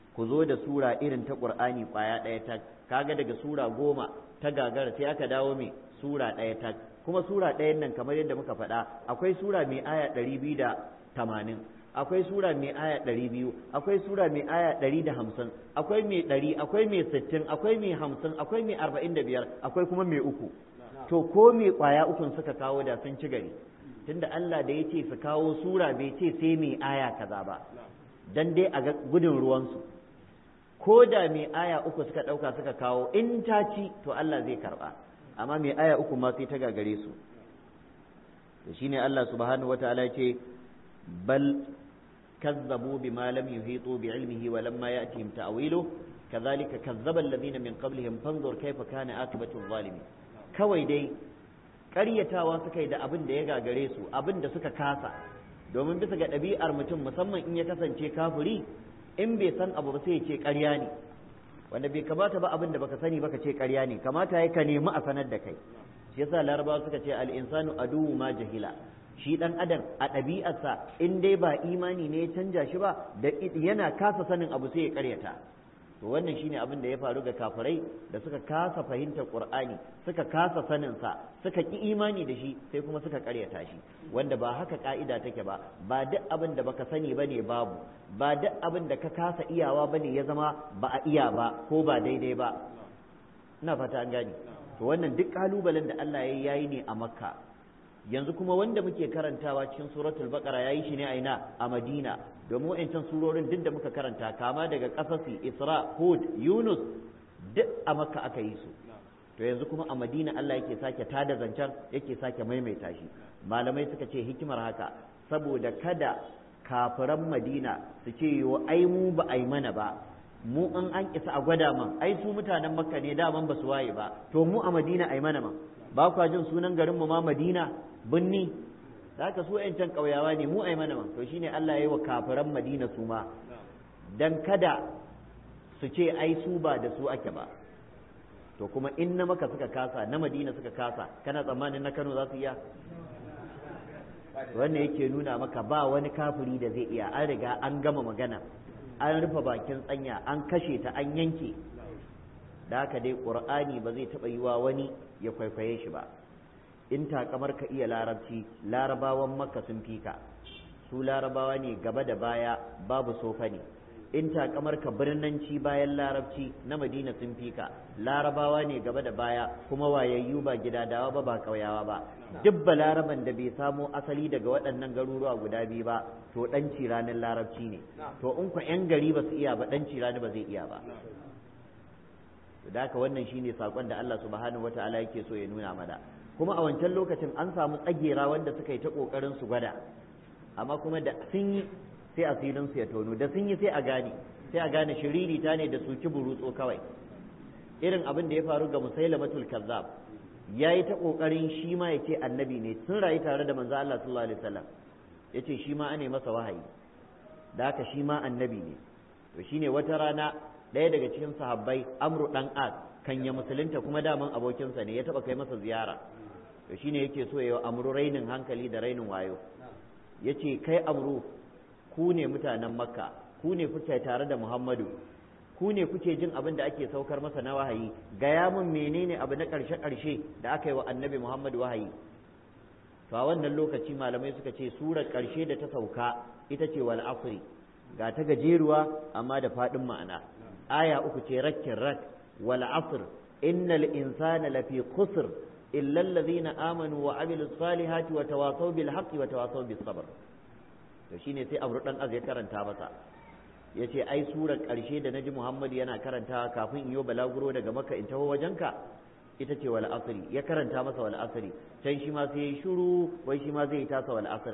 ku zo da sura irin ta qur'ani kwaya ɗaya ta kaga daga sura goma ta gagara sai aka dawo mai sura ɗaya ta kuma sura ɗayan nan kamar yadda muka faɗa akwai sura mai aya ɗari biyu da tamanin akwai sura mai aya ɗari biyu akwai sura mai aya ɗari da hamsin akwai mai ɗari akwai mai sittin akwai mai hamsin akwai mai arba'in da biyar akwai kuma mai uku to ko mai ƙwaya ukun suka kawo da sun ci gari tunda Allah da ya ce su kawo sura bai ce sai mai aya kaza ba dan dai a ga gudun ruwansu ko da mai aya uku suka ɗauka suka kawo in ta ci to Allah zai karɓa amma mai aya uku ma sai ta gagare su to shine Allah subhanahu wataala ya ce bal كذبوا بما لم يحيطوا بعلمه ولما يأتهم تأويله كذلك كذب الذين من قبلهم فانظر كيف كان عاقبة الظالمين kawai dai ƙaryatawa suka yi da abin da ya gagare su abin da suka kasa domin bisa ga ɗabi'ar mutum musamman in ya kasance kafiri in bai san abu ba sai ya ce ƙarya ne wanda bai kamata ba abin da baka sani baka ce ƙarya ne kamata ya ka nemi a sanar da kai shi yasa larabawa suka ce al-insanu aduwwu ma jahila shi dan adam a ɗabi'arsa in dai ba imani ne ya canja shi ba da yana kasa sanin abu sai ya karyata to wannan shine abin da ya faru ga kafirai da suka kasa fahimtar qur'ani suka kasa sanin sa suka ki imani da shi sai kuma suka karyata shi wanda ba haka ka'ida take ba ba duk abin da baka sani bane babu ba duk abin da ka kasa iyawa bane ya zama ba a iya ba ko ba daidai ba ina fata an gane to wannan duk kalubalen da Allah ya yi ne a makka yanzu kuma wanda muke karantawa cikin suratul baqara yayi shi ne a ina a madina domin wa'ancan surorin duk da muka karanta kama daga kasasi isra hud yunus duk a makka aka yi su to yanzu kuma a madina Allah yake sake tada zancen yake sake maimaita shi malamai suka ce hikimar haka saboda kada kafiran madina su ce yo ai mu ba ai mana ba mu an an isa a gwada man ai su mutanen makka ne daman ba su waye ba to mu a madina ai mana man ba kwa jin sunan garin mu ma madina binni da haka su can ƙauyawa ne mu ai mana man to shine Allah ya yi wa kafiran madina su ma dan kada su ce ai su ba da su ake ba to kuma in na maka suka kasa na madina suka kasa kana tsammanin na kano za su iya wannan yake nuna maka ba wani kafiri da zai iya an riga an gama magana an rufe bakin tsanya an kashe ta an yanke da haka dai ƙur'ani ba zai taɓa yiwa wani ya kwaikwaye shi ba in takamar ka iya larabci larabawan maka sun fi ka su larabawa ne gaba da baya babu sofa ne in takamar ka birnanci bayan larabci na madina sun fi ka larabawa ne gaba da baya kuma wayayyu ba gidadawa ba ba ƙauyawa ba duk laraban da bai samo asali daga waɗannan garuruwa guda biyu ba to ɗan ranar larabci ne to in ku 'yan gari ba su iya ba ɗan rani ba zai iya ba da haka wannan shine sakon da Allah subhanahu wataala yake so ya nuna mana kuma a wancan lokacin an samu tsagera wanda suka yi ta kokarin su gwada amma kuma da sun yi sai asirin su ya tono da sun yi sai a gane sai a gane shiriri ta ne da su burutso kawai irin abin da ya faru ga musailamatul kazzab yayi ta kokarin shi ma yace annabi ne sun rayu tare da manzo Allah sallallahu alaihi wasallam yace shi ma ane masa wahayi da haka shi ma annabi ne to shine wata rana ɗaya daga cikin sahabbai amru dan as kan ya musulunta kuma daman abokinsa ne ya taba kai masa ziyara to shine yake so yayi amru rainin hankali da rainin wayo yace kai amru ku ne mutanen makka ku ne kuke tare da muhammadu ku ne kuke jin abin da ake saukar masa na wahayi gaya min menene abu na ƙarshe ƙarshe da aka yi wa annabi muhammadu wahayi to a wannan lokaci malamai suka ce surar ƙarshe da ta sauka ita ce wal asri ga ta gajeruwa amma da faɗin ma'ana aya uku ce rakkin rak wal asr innal insana lafi khusr illa allazina amanu wa amilus salihati wa tawasaw bil haqqi wa tawasaw bis sabr to shine sai Amr dan Az ya karanta masa yace ai surar karshe da naji Muhammad yana karanta kafin in yo balaguro daga Makka in taho wajenka ita ce wal asri ya karanta masa wal asri can shi ma sai yayi shiru wai shi ma zai tasa wal asr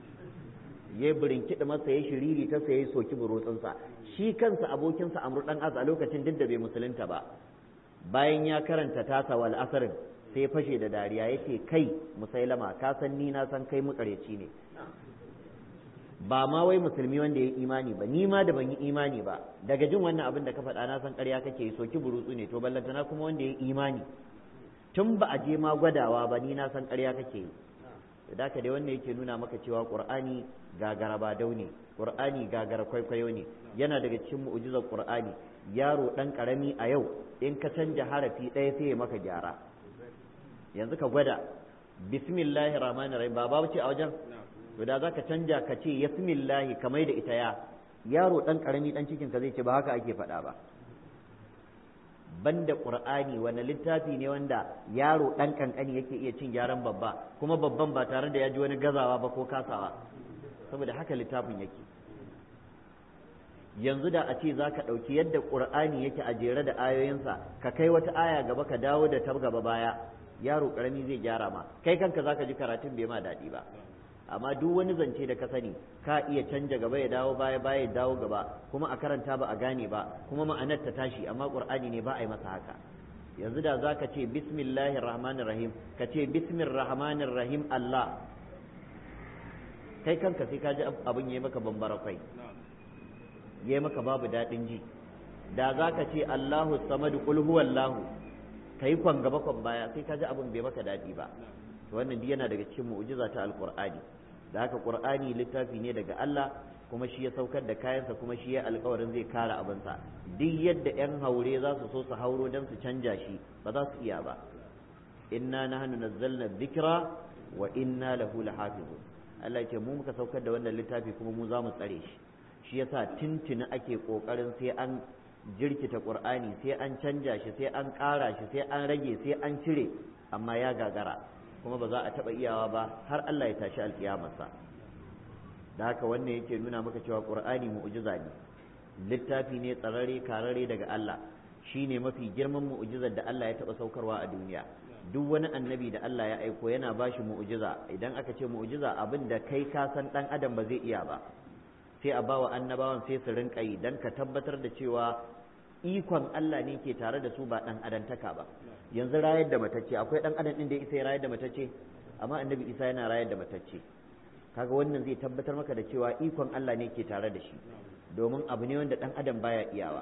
ya birinkiɗa masa ya shiriri ta sai ya soki burutsunsa shi kansa abokinsa amru dan az a lokacin duk da bai musulunta ba bayan ya karanta tasa wal asrin sai ya fashe da dariya yake kai musailama ka san ni na san kai mukareci ne ba ma wai musulmi wanda ya imani ba ni ma da ban yi imani ba daga jin wannan abin da ka faɗa na san ƙarya kake soki burutsu ne to ballantana kuma wanda ya imani tun ba a je ma gwadawa ba ni na san ƙarya kake yi da haka dai wannan yake nuna maka cewa qur'ani gagara ba daune qur'ani gagara kwaikwayo ne yana daga cikin mu'jizar qur'ani yaro dan karami a yau in ka canja harafi ɗaya sai ya maka gyara yanzu ka gwada bismillahir rahmanir rahim ba babu ce a wajen to da zaka canja ka ce yasmillahi kamar da ita ya yaro dan karami dan cikin ka zai ce ba haka ake faɗa ba banda qur'ani wani littafi ne wanda yaro dan kankani yake iya cin gyaran babba kuma babban ba tare da ya ji wani gazawa ba ko kasawa saboda haka littafin yake yanzu da a ce za ka ɗauki yadda ƙur'ani yake a jere da ayoyinsa ka kai wata aya gaba ka dawo da ta gaba baya yaro ƙarami zai gyara ma kai kanka za ka ji karatun bai ma daɗi ba amma duk wani zance da ka sani ka iya canja gaba ya dawo baya baya ya dawo gaba kuma a karanta ba a gane ba kuma ma'anar ta tashi amma ƙur'ani ne ba a yi masa haka yanzu da za ka ce bismillahir rahmanir rahim ka ce bismir rahmanir rahim Allah kai kanka sai ka ji abin yayi maka bambara kai yayi maka babu daɗin ji da za ka ce Allahu samadu qul huwallahu kai kwan gaba kwan baya sai ka ji abin bai maka daɗi ba to wannan duk yana daga cikin mu'jiza ta alqur'ani da haka qur'ani littafi ne daga Allah kuma shi ya saukar da kayansa kuma shi ya alkawarin zai kare abinsa duk yadda 'yan haure za su so su hauro don su canja shi ba za su iya ba inna nahnu nazzalna dhikra wa inna lahu lahafizun Allah ya ce mu muka saukar da wannan littafi kuma mu za mu tsare shi shi yasa tintini ake kokarin sai an jirkita qur'ani sai an canja shi sai an ƙara shi sai an rage sai an cire amma ya gagara kuma ba za a taɓa iyawa ba har Allah ya tashi alƙiyamarsa da haka wannan yake nuna maka cewa qur'ani mu'jiza ne littafi ne tsararre kararre daga Allah shine mafi girman mu'jizar da Allah ya taɓa saukarwa a duniya duk wani annabi da Allah ya aiko yana bashi mu'jiza idan aka ce mu'jiza abin da kai ka san dan adam ba zai iya ba sai a bawa annabawan sai su rinka yi dan ka tabbatar da cewa ikon Allah ne ke tare da su ba dan adantaka ba yanzu rayar da matacce akwai dan adam din da isa ya rayar da matacce amma annabi isa yana rayar da matacce kaga wannan zai tabbatar maka da cewa ikon Allah ne ke tare da shi domin abu ne wanda dan adam baya iyawa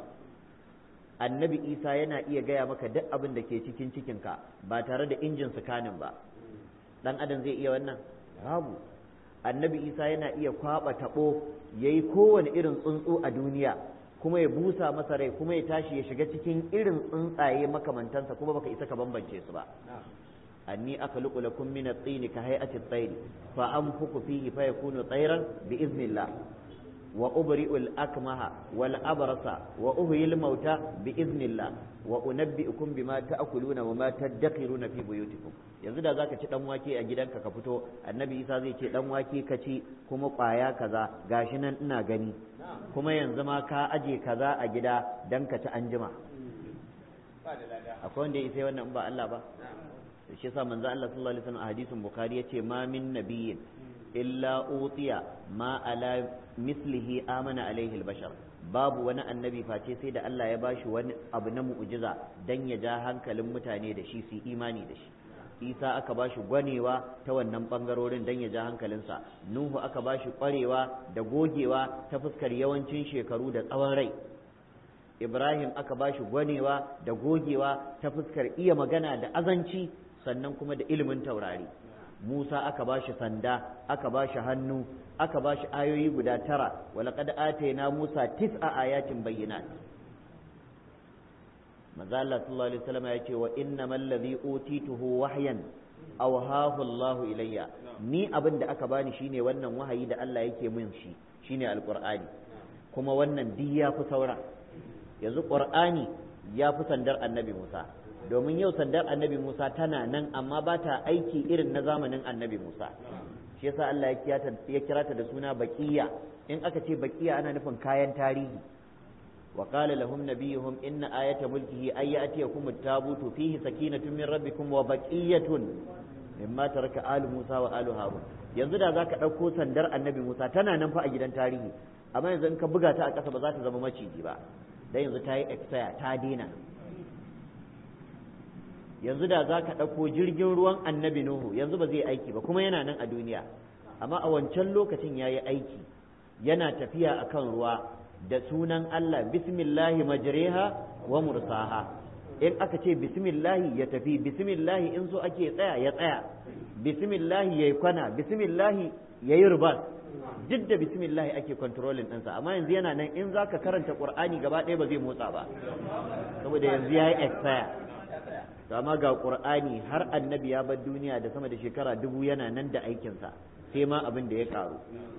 annabi isa yana iya gaya maka duk abin da ke cikin cikinka ba tare da injin sukanin ba dan adam zai iya wannan babu annabi isa yana iya kwaba tabo yayi kowane irin tsuntsu a duniya kuma ya busa masa rai kuma ya tashi ya shiga cikin irin tsuntsaye makamantansa kuma baka isa ka bambance su ba anni akhluqu lakum min at-tin ka hay'ati at-tayr fa anfuku fihi fa yakunu tayran bi iznillah wa ubri'u al-akmaha wal abrasa wa uhyi al-mauta bi iznillah wa unabbi'ukum bima ta'kuluna wa ma tadakhiruna fi buyutikum yanzu da zaka ci dan wake a gidanka ka fito annabi isa zai ce dan wake ka ci kuma kwaya kaza gashi nan ina gani kuma yanzu ma ka aje kaza a gida dan ka ci anjima akwai wanda ya isa wannan ba Allah ba shi yasa manzo Allah sallallahu alaihi wasallam a hadisin bukhari yace ma min nabiyyin illa utiya ma ala mislihi amana alaihi albashar babu wani annabi face sai da Allah ya bashi wani abu na mu'jiza dan ya ja hankalin mutane da shi su imani da shi isa aka bashi gwanewa ta wannan bangarorin dan ya ja hankalinsa nuhu aka bashi kwarewa da gogewa ta fuskar yawancin shekaru da tsawon rai ibrahim aka bashi gwanewa da gogewa ta fuskar iya magana da azanci sannan kuma da ilimin taurari Musa aka bashi sanda aka bashi hannu aka bashi ayoyi guda tara walaqad atayna Musa tis'a ayatin bayyinat Maza Allah sallallahu alaihi wasallam ya ce wa innamal ladhi utituhu wahyan awhahu Allah ilayya ni abin da aka bani shine wannan wahayi da Allah yake min shi shine alqur'ani kuma wannan duk ya fi saura yanzu qur'ani ya fi sandar annabi Musa domin yau sandar annabi Musa tana nan amma ba ta aiki irin na zamanin annabi Musa shi yasa Allah ya kira ta da suna baqiya in aka ce baqiya ana nufin kayan tarihi wa qala lahum nabiyuhum inna ayata mulkihi ay ya'tiyakum at-tabutu fihi sakinatun min rabbikum wa baqiyatun mimma taraka alu Musa wa alu Harun yanzu da zaka dauko sandar annabi Musa tana nan fa a gidan tarihi amma yanzu in ka buga ta a ƙasa ba za ta zama maciji ba dan yanzu ta yi expire ta dena yanzu da za ka ɗauko jirgin ruwan annabi Nuhu yanzu ba zai aiki ba kuma yana nan a duniya amma a wancan lokacin ya yi aiki yana tafiya a kan ruwa da sunan Allah bismillahi majriha wa mursaha in aka ce bismillahi ya tafi bismillahi in so ake tsaya ya tsaya bismillahi ya yi kwana bismillahi ya yi rubas duk da bismillahi ake controlling ɗinsa amma yanzu yana nan in za ka karanta ƙur'ani gaba ɗaya ba zai motsa ba saboda yanzu ya yi expire to amma ga ƙur'ani har annabi ya bar duniya da sama da shekara dubu yana nan da aikinsa sai ma abin da ya ƙaru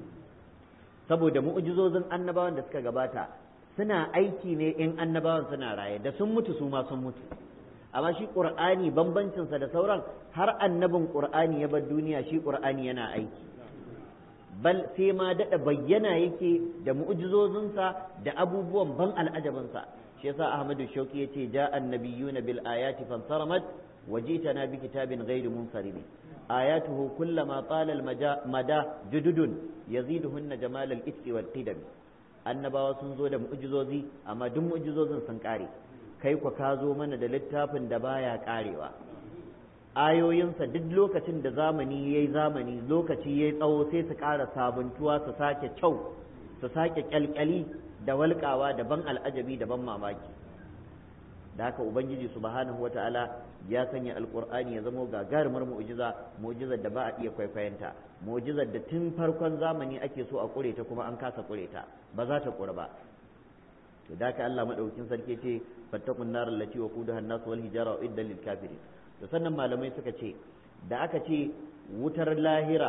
saboda mu'ujizozin annabawan da suka gabata suna aiki ne in annabawan suna raye da sun mutu su ma sun mutu amma shi qur'ani bambancinsa da sauran har annabin qur'ani ya bar duniya shi qur'ani yana aiki bal sai ma daɗa bayyana yake da mu'jizozinsa da abubuwan ban al'ajabinsa shi yasa ahmadu shauki yace ja annabiyuna bil ayati fansaramat wajitana bi kitabin ghairi munsarim ayatuhu kullama qala al mada jududun yaziduhunna jamal al itqi wal qidam annabawa sun zo da mu'jizozi amma duk mu'jizozin sun kare kai ku ka zo mana da littafin da baya karewa ayoyinsa duk lokacin da zamani ya yi zamani lokaci ya yi tsawo sai su ƙara sabuntuwa su sake kyau su sake kyalkyali da walƙawa da ban al'ajabi da ban mamaki da haka ubangiji subhanahu wata'ala ya sanya alƙur'ani ya zama gagarumar mu'jiza mu'jizar da ba a iya kwaikwayonta mu'jizar da tun farkon zamani ake so a ƙure ta kuma an kasa ƙure ta ba za ta ƙure ba to da haka Allah madaukakin sarki ce fattakun nar allati wa qudaha an-nas wal hijara idda lil kafirin to sannan malamai suka ce da aka ce wutar lahira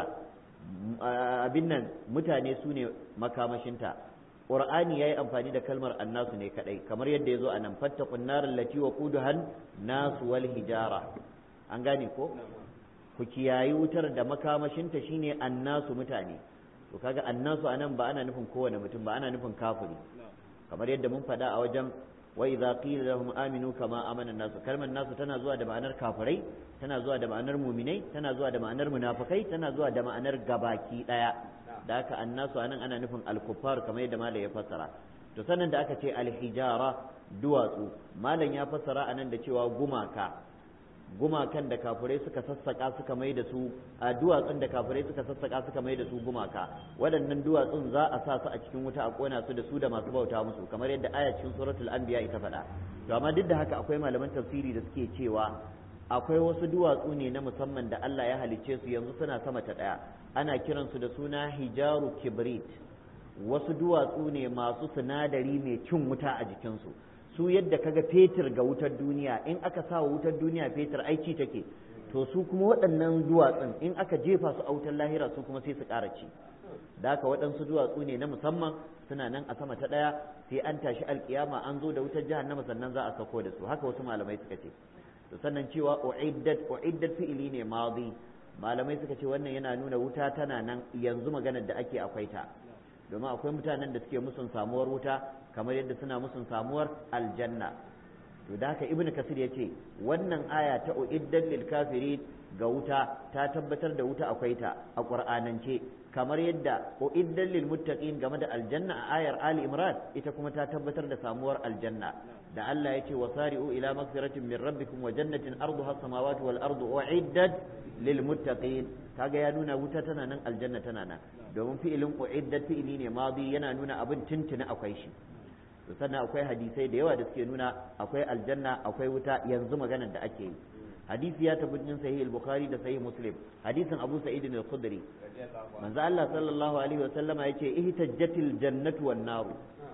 abin nan mutane su ne makamashinta ƙur'ani ya yi amfani da kalmar annasu ne kaɗai kamar yadda ya zo a nan fattakun narin lati wa kuduhan nasu wal hijara an gane ko ku kiyayi wutar da makamashinta shine annasu mutane to kaga annasu anan ba ana nufin kowane mutum ba ana nufin kafiri kamar yadda mun faɗa a wajen wa idza qila lahum aminu kama amana nasu kalmar nasu tana zuwa da ma'anar kafirai tana zuwa da ma'anar muminai tana zuwa da ma'anar munafikai tana zuwa da ma'anar gabaki daya da haka annasu anan ana nufin al-kuffar kamar yadda malam ya fassara to sannan da aka ce al-hijara duwatsu malam ya fassara anan da cewa gumaka gumakan da kafirai suka sassaka suka mai da su a duwatsun da kafirai suka sassaka suka mai da su gumaka waɗannan duwatsun za a sa su a cikin wuta a kona su da su da masu bauta musu kamar yadda aya cikin suratul anbiya ita faɗa to amma duk da haka akwai malaman tafsiri da suke cewa akwai wasu duwatsu ne na musamman da Allah ya halicce su yanzu suna sama ta ɗaya ana kiransu da suna hijaru kibrit wasu duwatsu ne masu sinadari mai cin wuta a jikinsu su yadda kaga fetur ga wutar duniya in aka sa wa wutar duniya fetur aiki take to su kuma waɗannan duwatsun in aka jefa su a wutar lahira su kuma sai su ƙara ci da haka waɗansu duwatsu ne na musamman suna nan a sama ta ɗaya sai an tashi alkiyama an zo da wutar jahannama sannan za a sako da su haka wasu malamai suka ce to sannan cewa uiddat uiddat fi'ili ne madi malamai suka ce wannan yana nuna wuta tana nan yanzu maganar da ake akwai ta domin akwai mutanen da suke musun samuwar wuta kamar yadda suna musun samuwar aljanna to da haka ibnu kasir ya ce wannan aya ta uiddat lil kafirin ga wuta ta tabbatar da wuta akwai ta a qur'anance kamar yadda uiddat lil muttaqin game da aljanna a ayar ali imran ita kuma ta tabbatar da samuwar aljanna da Allah ya ce wasari'u ila magfiratin min rabbikum wa jannatin arduha samawati wal ardu uiddat lil muttaqin kaga ya nuna wuta tana nan aljanna tana nan domin fi'ilin uiddat fi'ili ne madi yana nuna abin tuntuni akwai shi to sannan akwai hadisai da yawa da suke nuna akwai aljanna akwai wuta yanzu maganar da ake yi hadisi ya tabbatin sahih al-bukhari da sahih muslim hadisin abu sa'id al-khudri manzo Allah sallallahu alaihi wa sallama yace ihtajjatil jannatu wan naru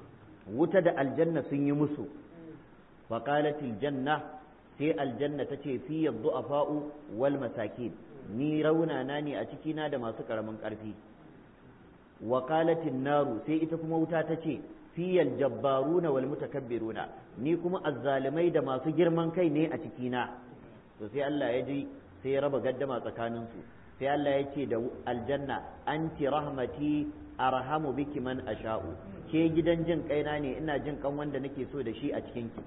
wuta da aljanna sun yi musu fa qalatil janna sai aljanna tace fi du'afa'u wal masakin ni raunana ne a cikina da masu karamin karfi wa qalatin naru sai ita kuma wuta tace fiyal jabbaruna wal mutakabbiruna ni kuma azzalimai da masu girman kai ne a cikina to sai Allah ya ji sai ya raba gaddama tsakanin su sai Allah ya ce da aljanna anti rahmati arhamu biki man asha'u ke gidan jin kaina ne ina jin kan wanda nake so da shi a cikin ki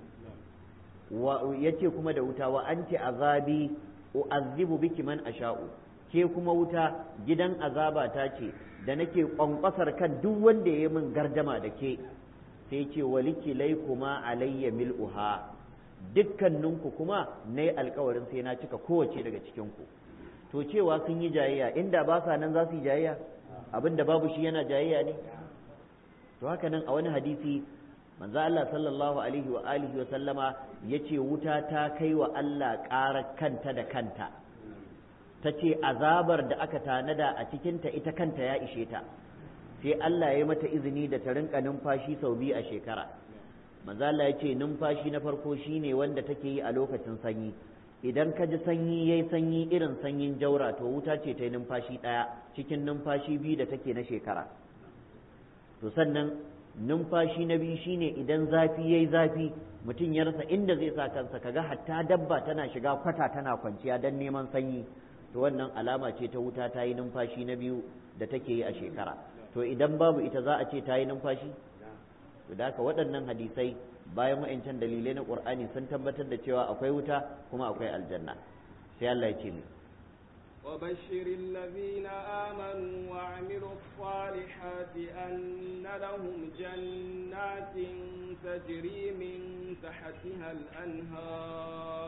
wa yace kuma da wuta wa anti azabi u'azzibu biki man asha'u ke kuma wuta gidan azaba ta ce da nake kwankwasar kan duk wanda ya yi min gardama da ke sai ce waliki lai kuma alayya mil'uha dukkaninku kuma na yi alkawarin sai na cika kowace daga cikinku to cewa sun yi jayayya inda ba sa nan za su yi jayayya abin da babu shi yana jayayya ne to haka nan a wani hadisi manzo Allah sallallahu alaihi wa alihi wa sallama yace wuta ta kai wa Allah ƙarar kanta da kanta ta ce azabar da aka tanada a cikinta ita kanta ya ishe ta sai Allah ya mata izini da ta rinka numfashi sau biyu a shekara manzo Allah ya ce numfashi na farko shine wanda take yi a lokacin sanyi idan ka ji sanyi yayi sanyi irin sanyin jaura to wuta ce ta yi numfashi ɗaya cikin numfashi biyu da take na shekara to sannan numfashi na biyu shine idan zafi yayi zafi mutum ya rasa inda zai sa kansa kaga hatta dabba tana shiga kwata tana kwanciya don neman sanyi to wannan alama ce ta wuta ta yi numfashi na biyu da take yi a shekara to idan babu ita za a ce ta yi numfashi to da haka waɗannan hadisai bayan wa'ancan dalilai na ƙur'ani sun tabbatar da cewa akwai wuta kuma akwai aljanna sai Allah ya ce ni
وبشر الذين آمنوا وعملوا الصالحات أن لهم جنات تجري من تحتها الأنهار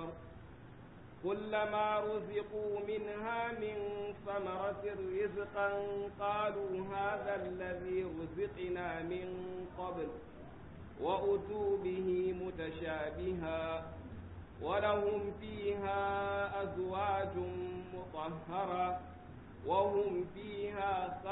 كلما رزقوا منها من ثمرة رزقا قالوا هذا الذي رزقنا من قبل وأتوا به متشابها ولهم فيها أزواج مطهرة وهم فيها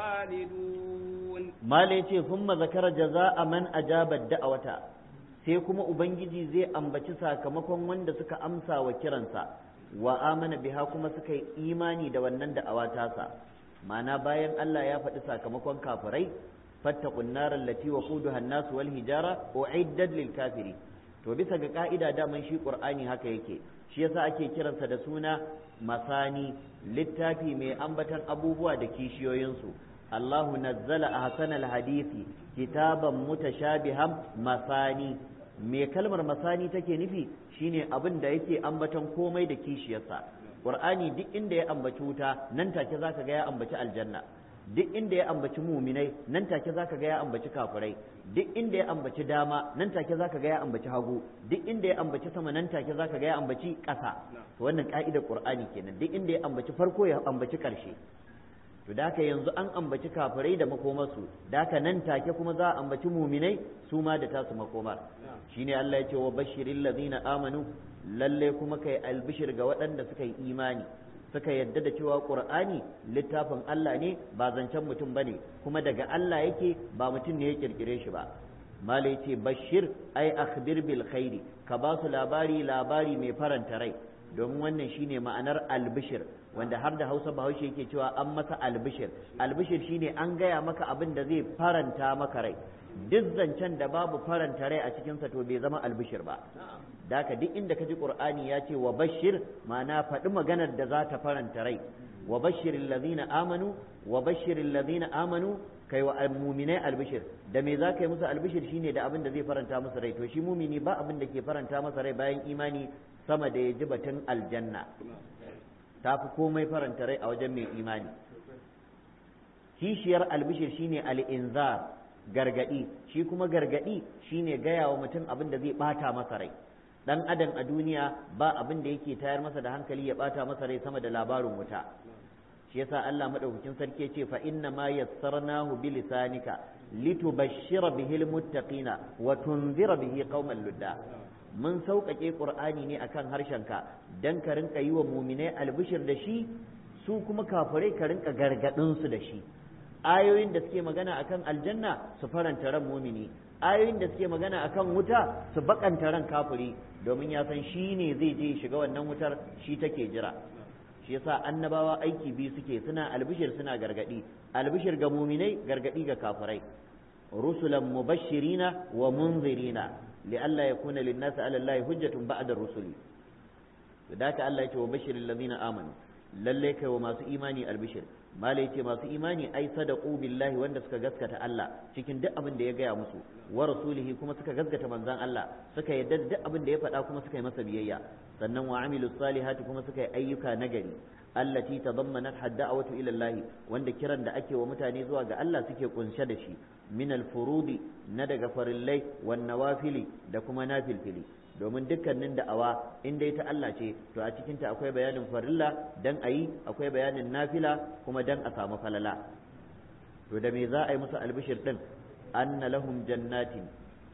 خالدون
ما ليتي ثم ذكر جزاء من أجاب الدعوة sai kuma ubangiji zai ambaci sakamakon wanda suka amsa wa kiransa wa amana biha kuma suka yi imani da wannan da'awa tasa ma'ana bayan Allah ya faɗi sakamakon kafirai fattaqun naral lati waquduha an-nas wal hijara u'iddat lil kafiri to bisa ga ka'ida daman shi qur'ani haka yake shi yasa ake kiransa da suna masani littafi mai ambatan abubuwa da kishiyoyinsu Allahu nazzala ahsanal hadisi kitaban mutashabihan masani me kalmar masani take nufi shine abin da yake ambaton komai da kishiyarsa qur'ani duk inda ya ambaci wuta nan take zaka ga ya ambaci aljanna duk inda ya ambaci muminai nan take zaka ga ya ambaci kafirai duk inda ya ambaci dama nan take zaka ga ya ambaci hagu duk inda ya ambaci sama nan take zaka ga ya ambaci ƙasa to wannan ka'idar qur'ani kenan duk inda ya ambaci farko ya ambaci ƙarshe to da haka yanzu an ambaci kafirai da makomarsu da haka nan take kuma za a ambaci muminai su ma da tasu makomar shine Allah ya ce wa bashirin ladina amanu lalle kuma kai albishir ga waɗanda suka yi imani suka yadda da cewa qur'ani littafin Allah ne ba zancen mutum bane kuma daga Allah yake ba mutum ne ya kirkire shi ba mala yace bashir ai akhbir bil khairi ka ba su labari labari mai faranta rai domin wannan shine ma'anar albishir wanda har da hausa bahaushe yake cewa an masa albishir albishir shine an gaya maka abin da zai faranta maka rai duk zancen da babu faranta rai a cikinsa to bai zama albishir ba da haka duk inda ka ji qur'ani ya ce wa bashir ma'ana faɗi maganar da za ta faranta rai wa bashirin lazina amanu wa bashirin lazina amanu kai wa muminai albishir da me za ka yi musu albishir shine da abin da zai faranta musu rai to shi mumini ba abin da ke faranta masa rai bayan imani sama da ya ji batun aljanna ta fi komai faranta rai a wajen mai imani kishiyar albishir shine al'inzar gargadi shi kuma gargadi shine gaya wa mutum abin da zai bata masa rai dan adam a duniya ba abin da yake tayar masa da hankali ya bata masa rai sama da labarin wuta shi yasa Allah madaukakin sarki ya ce fa inna ma yassarnahu bi lisanika litubashshira bihil muttaqina wa tunzira bihi qauman ludda mun sauƙaƙe ƙur'ani ne akan harshenka dan ka rinka yi wa muminai albishir da shi su kuma kafirai ka rinka gargaɗin su da shi ayoyin da suke magana akan aljanna su faranta ran mumini ayoyin da suke magana akan wuta su bakanta ran kafiri domin ya san shi ne zai je shiga wannan wutar shi take jira shi yasa annabawa aiki biyu suke suna albishir suna gargadi albishir ga muminai gargadi ga kafirai rusulan mubashirina wa munzirina li'alla yakuna lin-nasi 'ala Allahi hujjatun ba'da ar-rusuli da haka Allah ya ce wa bashiril ladina amanu lalle kai wa masu imani albishir mala yace masu imani ai sadaqu billahi wanda suka gaskata Allah cikin duk abin da ya gaya musu wa rasulihi kuma suka gaskata manzon Allah suka yadda duk abin da ya faɗa kuma suka yi masa biyayya sannan wa amilus salihati kuma suka yi ayyuka nagari allati tadammanat hadda'awatu ila Allah wanda kiran da ake wa mutane zuwa ga Allah suke kunshe da shi min al-furudi na daga farillai wan nawafili da kuma nafilfili domin dukkanin da'awa in dai ta Allah ce to a cikinta akwai bayanin farilla dan ayi akwai bayanin nafila kuma dan a samu falala to da me za a yi musu albishir din anna lahum jannatin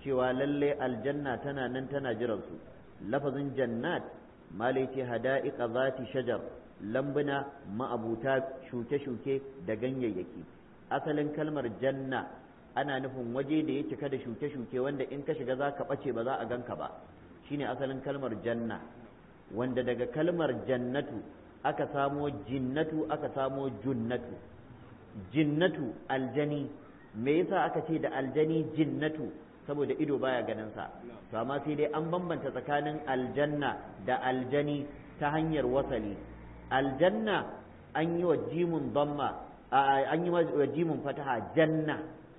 cewa lalle aljanna tana nan tana jiransu lafazin jannat malai ce hada'iqa zati shajar lambuna ma'abuta shuke-shuke da ganyayyaki asalin kalmar janna ana nufin waje da ya cika da shuke-shuke wanda in ka shiga za ka ɓace ba za a ganka ba shine asalin kalmar janna wanda daga kalmar jannatu aka samo jinnatu aka samo junnatu jinnatu aljani me yasa aka ce da aljani jinnatu saboda ido baya ganin sa to amma sai dai an bambanta tsakanin aljanna da aljani ta hanyar wasali aljanna an yi wa jimun damma an yi wa jimun fataha janna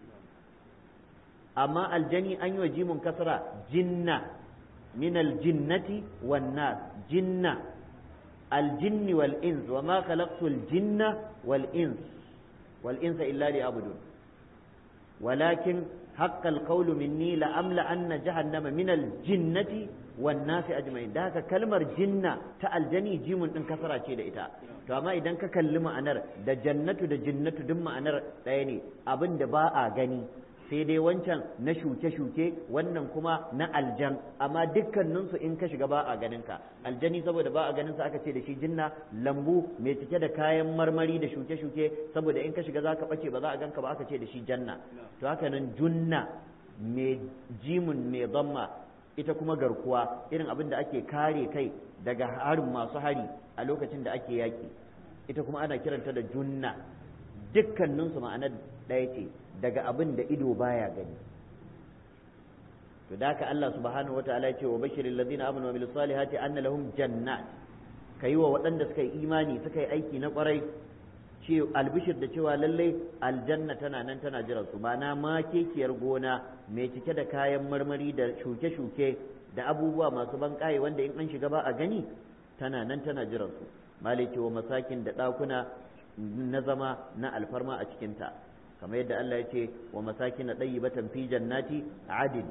amma aljani an yi wa jimun kasra jinna min aljinnati wan nas jinna aljinni wal ins wa ma khalaqtu aljinna wal ins wal insa illa liya'budun walakin حق القول مني لأملأن جهنم من الجنة والناس أجمعين ده كلمة جنة تألجني جيم إن كسرة شيء ده إتا فما إذا كلمة أنر ده جنة ده جنة دم أنر يعني أبن دباء غني sai dai wancan na shuke-shuke wannan kuma na aljan amma dukkaninsu in ka shiga ba a ganinka aljani saboda ba a ganinsa aka ce da shi jinna lambu mai cike da kayan marmari da shuke-shuke saboda in ka shiga za ka ɓace ba za a ganka ba aka ce da shi janna to haka nan junna mai jimun mai zamma ita kuma garkuwa irin abin da ake kare kai daga harin masu hari a lokacin da ake yaƙi ita kuma ana kiranta da junna dukkaninsu ma'anar ɗaya ce daga abin da ido baya gani to da haka Allah subhanahu wataala ya ce wa bashiril ladina amanu wa amilus salihati anna lahum jannat kai wa waɗanda suka yi imani suka yi aiki na ƙwarai ce albishir da cewa lallai aljanna tana nan tana jiran su ma'ana ma kekiyar gona mai cike da kayan marmari da shuke-shuke da abubuwa masu banƙaye wanda in an shiga ba a gani tana nan tana jiran su malai wa masakin da ɗakuna na zama na alfarma a cikinta kamar yadda Allah ya ce wa masakin na ɗayi batan fi jannati adin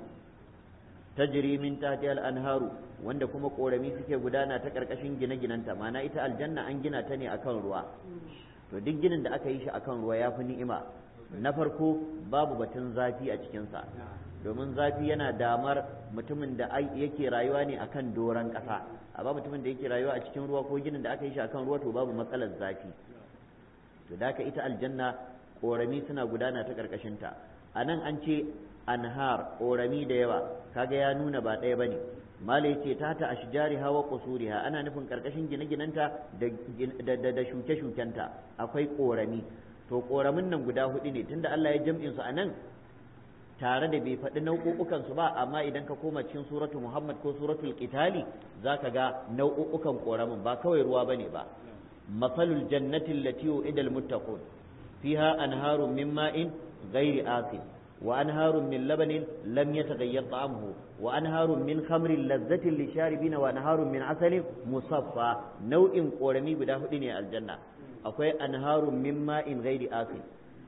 tajri min tahti al-anharu wanda kuma korami suke gudana ta karkashin gine-ginanta ma'ana ita aljanna an gina ta ne akan ruwa to duk ginin da aka yi shi akan ruwa ya fi ni'ima na farko babu batun zafi a cikinsa domin zafi yana damar mutumin da yake rayuwa ne akan doron ƙasa amma mutumin da yake rayuwa a cikin ruwa ko ginin da aka yi shi akan ruwa to babu matsalar zafi to da ita aljanna ƙorami suna gudana ta ƙarƙashinta a nan an ce anhar ƙorami da yawa kaga ya nuna ba ɗaya bane mala yace ta ta ashjari hawa qusuriha ana nufin ƙarƙashin gine-ginenta da da shuke-shukenta akwai ƙorami to ƙoramin nan guda hudu ne tunda Allah ya jam'in su anan tare da bai faɗi nau'ukan su ba amma idan ka koma cikin suratu Muhammad ko suratul Qitali zaka ga nau'ukan ƙoramin ba kawai ruwa bane ba masalul jannati allati u'ida muttaqun fiha anharun min ma'in ghairi asin wa anharun min labanin lam yataghayyar ta'amuhu wa anharun min khamrin lazzatin lisharibina wa anharun min asalin musaffa nau'in ƙorami guda hudu ne aljanna akwai anharun min ma'in ghairi asin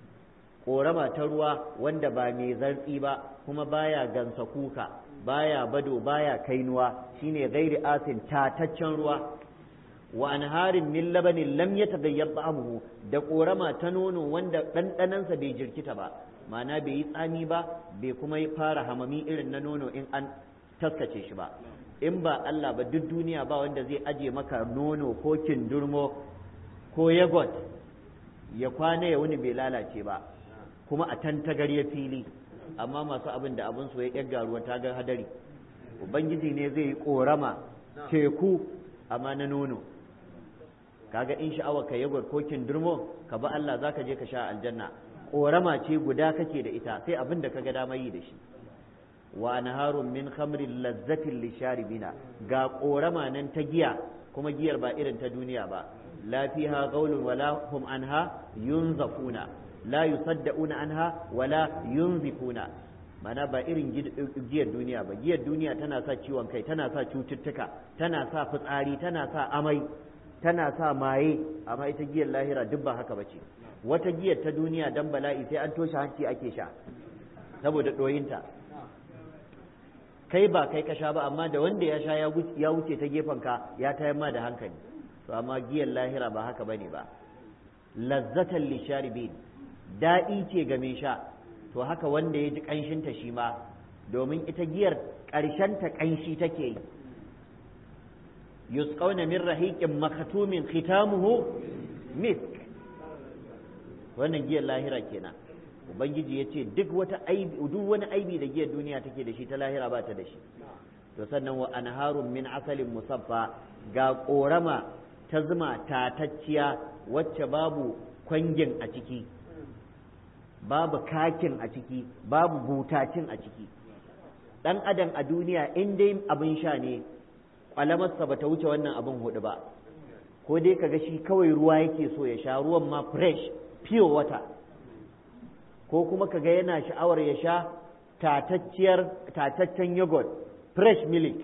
korama ta ruwa wanda ba mai zartsi ba kuma baya gansa kuka baya bado baya kainuwa shine gairi asin tataccen ruwa wa anharin min labanin lam yataghayyar ta'amuhu da korama ta nono wanda ɗanɗanansa bai jirkita ba ma'ana bai yi tsami ba bai kuma fara hamami irin na nono in an taskace shi ba in ba Allah ba duk duniya ba wanda zai aje maka nono ko kindurmo ko yagot ya kwana ya wuni bai lalace ba kuma a tantagar ya fili amma masu abin da abin su ya yagga ruwa ta ga hadari ubangiji ne zai yi korama teku amma na nono kaga in sha'awa ka yagwar ko kindurmo ka ba Allah zaka je ka sha aljanna korama ce guda kake da ita sai abin da kaga dama yi da shi wa anharun min khamrin lazzatin lisharibina ga korama nan ta giya kuma giyar ba irin ta duniya ba la fiha qawlun wala hum anha yunzafuna la yusaddauna anha wala yunzifuna mana ba irin giyar duniya ba giyar duniya tana sa ciwon kai tana sa cututtuka tana sa fitsari tana sa amai tana sa maye amma ita giyar lahira duk ba haka bace wata giyar ta duniya dan bala'i sai an toshe hanci ake sha saboda ɗoyinta kai ba kai ka sha ba amma da wanda ya sha ya wuce ta gefen ka ya tayar ma da hankali to amma giyar lahira ba haka bane ba lazzatan lisharibin daɗi ce ga mai sha to haka wanda ya ji ƙanshinta shi ma domin ita giyar ƙarshen ta ƙanshi take yi yusqawna min rahiqin makatumin khitamuhu misk wannan giyar lahira kenan ubangiji ya ce duk wata aibi duk wani aibi da giyar duniya take da shi ta lahira ba ta da shi to sannan wa anharun min asalin musaffa ga korama ta zuma tatacciya wacce babu kwangin a ciki babu kakin a ciki babu butacin a ciki dan adam a duniya in dai abin sha ne kwalamarsa ba ta wuce wannan abin hudu ba ko dai kaga shi kawai ruwa yake so ya sha ruwan ma fresh pure water ko kuma kaga yana sha'awar ya sha tatacciyar tataccen yogurt fresh milk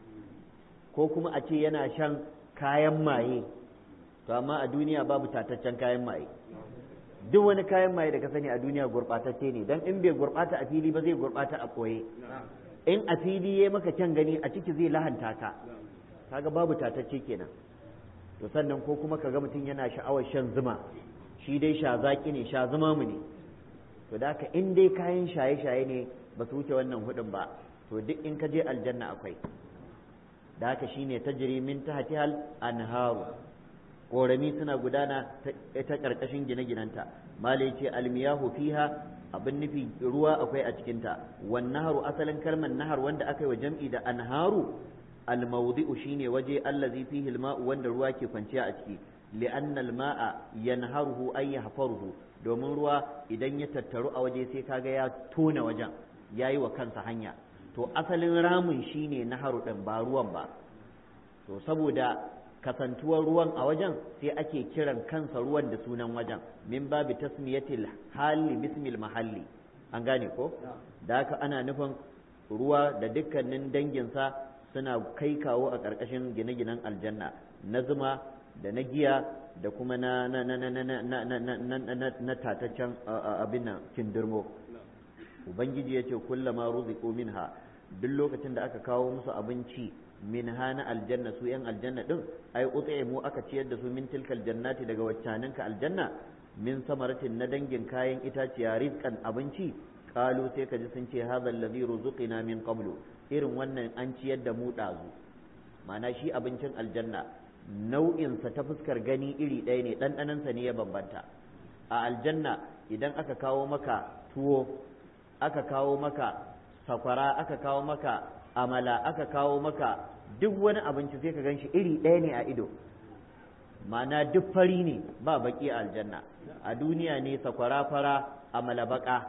ko kuma a ce yana shan kayan maye to amma a duniya babu tataccen kayan maye duk wani kayan maye da ka sani a duniya gurɓatacce ne don in bai gurɓata a fili ba zai gurɓata a ɓoye in a fili ya maka kyan gani a ciki zai lahanta ka kaga babu tatacce kenan to sannan ko kuma kaga mutum yana sha'awar shan zuma shi dai sha zaki ne sha zuma mu ne to da haka in dai kayan shaye-shaye ne ba su wuce wannan hudun ba to duk in ka je aljanna akwai da haka shine tajri min tahtihal anharu korami suna gudana ta karkashin gine-ginanta malai ce almiyahu fiha abin nufi ruwa akwai a cikinta wan naharu asalin kalmar nahar wanda aka yi wa jam'i da anharu almawdi'u shine waje allazi fihi alma'u wanda ruwa ke kwanciya a ciki li'anna alma'a yanharuhu ay yahfaruhu domin ruwa idan ya tattaru a waje sai kaga ya tona wajen yayi wa kansa hanya to asalin ramin shine naharu din ba ruwan ba to saboda kasantuwar ruwan a wajen sai ake kiran kansa ruwan da sunan wajen min babi tasmiyatil hali bismil mahalli an gane ko da haka ana nufin ruwa da dukkanin danginsa suna kai kawo a ƙarƙashin gine-ginen aljanna na zuma da na giya da kuma na na na na na na na na na na tataccen abin nan kindirmo ubangiji ya ce kullama ruziqu minha duk lokacin da aka kawo musu abinci min hana aljanna su yan aljanna din ai mu aka ciyar da su min tilkal jannati daga waccaninka aljanna min samaratin na dangin kayan itaciya rizqan abinci qalu sai ka ji sun ce hadha alladhi ruzuqina min qablu irin wannan an ciyar da mu dazu ma'ana shi abincin aljanna nau'insa ta fuskar gani iri ɗaya ne ɗanɗanansa ne ya bambanta a aljanna idan aka kawo maka tuwo aka kawo maka sakwara aka kawo maka amala aka kawo maka duk wani abinci sai ka gan shi iri ɗaya ne a ido ma'ana duk fari ne ba baki a aljanna a duniya ne sakwara fara amala baka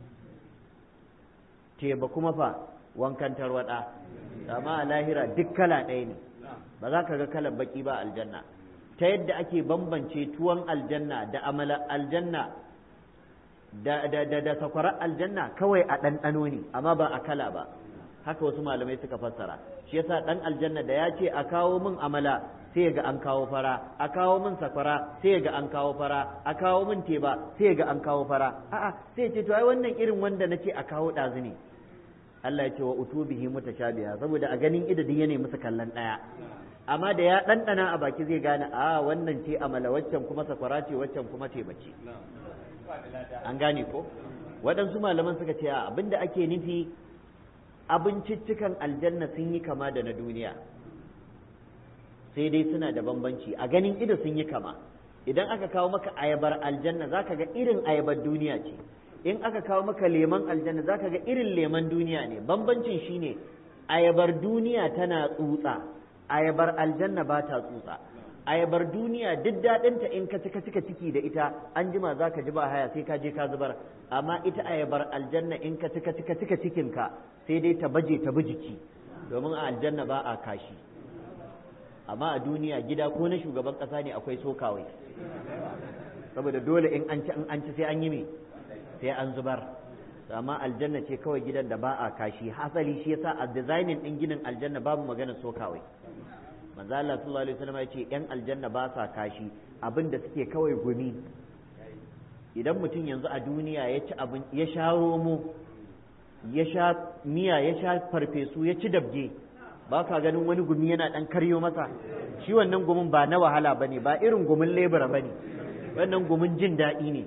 teba kuma fa wankan tarwada amma a lahira duk kala ɗaya ne ba za ka ga kalar baki ba aljanna ta yadda ake bambance tuwon aljanna da amala aljanna da da da da sakwarar aljanna kawai a ɗanɗano ne amma ba a kala ba haka wasu malamai suka fassara shi yasa ɗan aljanna da ya ce a kawo min amala sai ga an kawo fara a kawo min sakwara sai ga an kawo fara a kawo min teba sai ga an kawo fara a'a sai ce to ai wannan irin wanda nace a kawo ɗazu ne Allah ya ce wa utubihi mutashabiha saboda a ganin idadin ya ne musu kallon ɗaya amma da ya ɗanɗana a baki zai gane a wannan ce amala waccan kuma sakwara ce waccan kuma teba ce an gane ko waɗansu malaman suka ce a abinda ake nufi abinciccikan aljanna sun yi kama da na duniya sai dai suna da bambanci a ganin ido sun yi kama idan aka kawo maka ayabar aljanna za ka ga irin ayabar duniya ce in aka kawo maka leman aljanna za ka ga irin leman duniya ne bambancin shine ayabar duniya tana tsutsa ayabar aljanna ba ta tsutsa ayabar duniya duk daɗinta in ka cika cika ciki da ita an jima za ka ji ba haya sai ka je ka zubar amma ita ayabar aljanna in ka cika cika cika cikinka sai dai ta baje ta bi jiki domin a aljanna ba a kashi amma a duniya gida ko na shugaban ƙasa ne akwai sokawai saboda dole in an ci an ci sai an yi me sai an zubar amma aljanna ce kawai gidan da ba a kashi hasali shi yasa a designing din ginin aljanna babu magana sokawai manzo Allah sallallahu alaihi wasallam ya ce yan aljanna ba sa kashi abin da suke kawai gumi idan mutum yanzu a duniya ya ci abin ya sha romo ya sha miya ya sha farfesu ya ci dabge ba ka ganin wani gumi yana dan karyo masa shi wannan gumin ba na wahala bane ba irin gumin lebura bane wannan gumin jin daɗi ne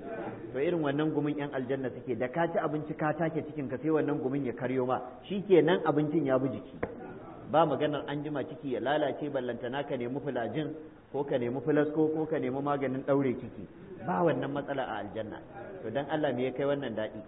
to irin wannan gumin yan aljanna suke da ka ci abinci ka take cikin ka sai wannan gumin ya karyo ma shikenan abincin ya bi jiki ba maganar an jima ciki ya lalace ballantana ka nemi fulajin ko ka nemi filasko ko ka nemi maganin ɗaure ciki ba wannan matsala a aljanna to dan Allah me ya kai wannan daɗi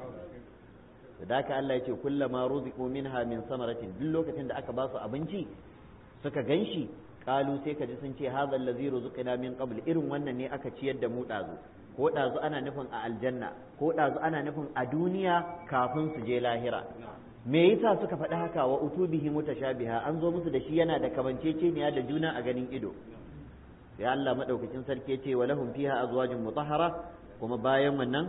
da haka Allah ya ce kullama ruziqu minha min samaratin duk lokacin da aka ba su abinci suka ganshi kalu sai ka ji sun ce hadha allazi ruziqna min qabl irin wannan ne aka ciyar da mu dazu ko dazu ana nufin a aljanna ko dazu ana nufin a duniya kafin su je lahira me yasa suka faɗi haka wa utubihi mutashabiha an zo musu da shi yana da kamanceceniya da juna a ganin ido ya Allah madaukakin sarki ya ce wa lahum fiha azwajun mutahhara kuma bayan wannan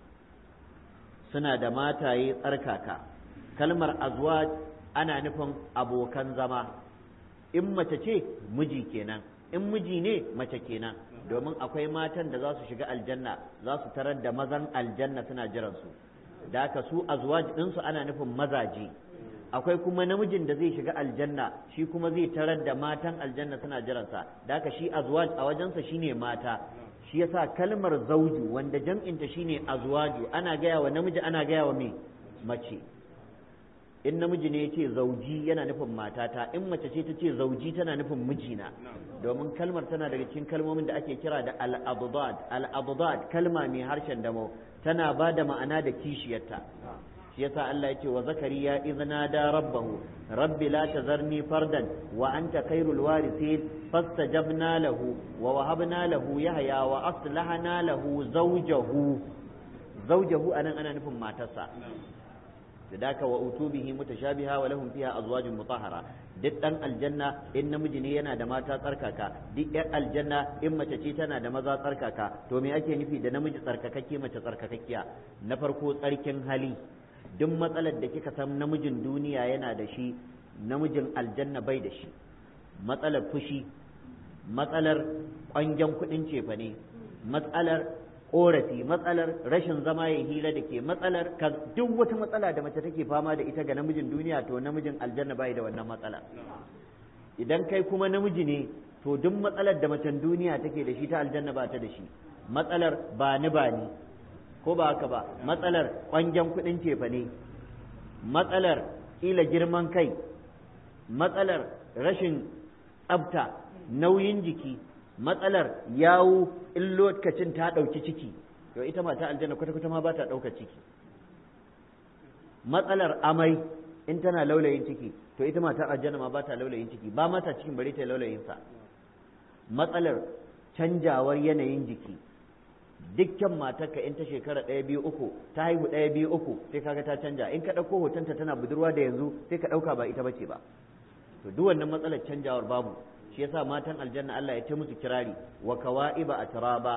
suna da mataye tsarkaka kalmar azwaj ana nufin abokan zama in mace ce miji kenan in miji ne mace kenan domin akwai matan da za su shiga aljanna za su tarar da mazan aljanna suna jiransu da haka su azwaj ɗinsu ana nufin mazaje akwai kuma namijin da zai shiga aljanna shi kuma zai tarar da matan aljanna suna jiransa da haka shi azwaj a wajensa shine mata shi yasa kalmar zauju wanda jam'inta shine azwaju ana gaya wa namiji ana gaya wa me mace in namiji ne yace zauji yana nufin matata in mace ce ta ce zauji tana nufin mijina domin kalmar tana daga cikin kalmomin da ake kira da al-abdad al-abdad kalma mai harshen damo tana ba da ma'ana da kishiyarta shi yasa Allah yake wa zakariya idna da rabbahu rabbi la tazarni fardan wa anta khairul warithin fastajabna lahu wa wahabna lahu yahya wa aslahna lahu zawjahu zawjahu anan ana nufin matarsa da wa utubihi mutashabiha wa lahum fiha azwajun mutahhara duk dan aljanna in namiji ne yana da mata tsarkaka duk yan aljanna in mace ce tana da maza tsarkaka to me ake nufi da namiji tsarkakakke mace tsarkakakkiya na farko tsarkin hali duk matsalar da kika san namijin duniya yana da shi namijin aljanna bai da shi matsalar fushi matsalar ƙwangen kuɗin cefane matsalar korafi matsalar rashin zama ya hira da ke matsalar duk wata matsala da mace take fama da ita ga namijin duniya to namijin aljanna bai da wannan matsala idan kai kuma namiji ne to duk matsalar da macen duniya take da shi ta aljanna ba ta da shi matsalar ba ni ba ni ko ba haka ba matsalar kwangen kuɗin cefa ne matsalar kila girman kai matsalar rashin tsabta nauyin jiki matsalar yawo in lokacin ta ɗauki ciki to ita mata aljanna kwata-kwata ma ba ta ɗaukar ciki matsalar amai in tana laulayin ciki to ita mata aljanna ma ba ta laulayin ciki ba mata cikin bari ta laulayin sa matsalar canjawar yanayin jiki dukkan matarka in ta shekara ɗaya biyu uku ta haihu ɗaya biyu uku sai kaga ta canja in ka ɗauko hotonta tana budurwa da yanzu sai ka ɗauka ba ita bace ba to duk wannan matsalar canjawar babu shi yasa matan aljanna Allah ya ta musu kirari wa kawa'iba atraba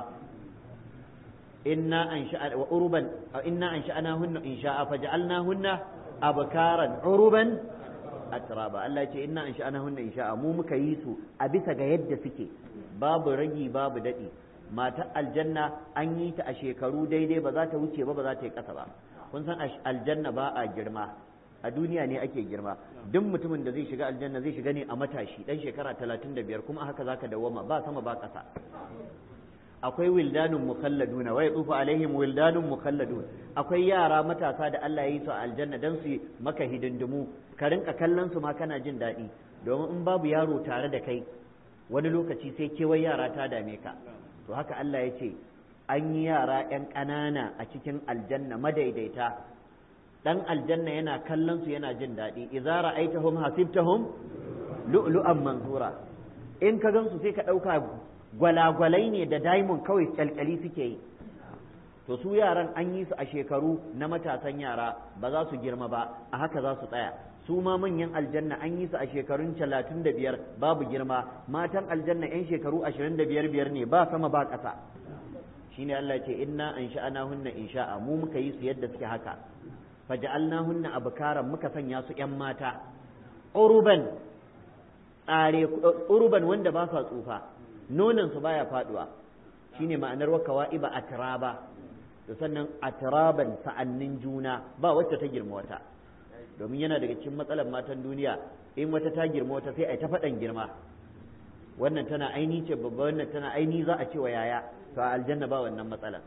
inna ansha'a wa uruban inna ansha'nahunna insha'a faj'alnahunna abkaran uruban atraba Allah ya ce inna ansha'nahunna insha'a mu muka yi su a bisa ga yadda suke babu ragi babu dadi matar aljanna an yi ta a shekaru daidai ba za ta wuce ba ba za ta yi kasa ba kun san aljanna ba a girma a duniya ne ake girma duk mutumin da zai shiga aljanna zai shiga ne a matashi dan shekara talatin da biyar kuma haka zaka dawwama ba sama ba ƙasa akwai wildanun mukhalladuna wa yatufu alaihim wildanun mukhalladun akwai yara matasa da Allah ya yi su a aljanna dan su maka hidindimu ka rinka kallon su ma kana jin daɗi domin in babu yaro tare da kai wani lokaci sai kewai yara ta dame ka to haka Allah ya ce an yi yara 'yan ƙanana a cikin aljanna madaidaita dan aljanna yana kallon su yana jin daɗi idza ra'aitahum hasibtahum lu'lu'an mansura in ka gansu sai ka ɗauka gwalagwalai ne da diamond kawai kyalkyali suke yi to su yaran an yi su a shekaru na matasan yara ba za su girma ba a haka za su tsaya su ma manyan aljanna an yi su a shekarun talatin da biyar babu girma matan aljanna yan shekaru ashirin da biyar biyar ne ba sama ba ƙasa shine Allah ce inna an sha'ana hunna insha'a mu muka yi su yadda suke haka faja'alnahunna abkaran muka sanya su ƴan mata uruban tsare uruban wanda ba sa tsufa nonon su baya faduwa shine ma'anar wakawa iba atraba da sannan atraban sa'annin juna ba wacce ta girma wata domin yana daga cikin matsalar matan duniya in wata ta girma wata sai a ta faɗan girma wannan tana aini ce babba wannan tana aini za a ce wa yaya to a aljanna ba wannan matsalar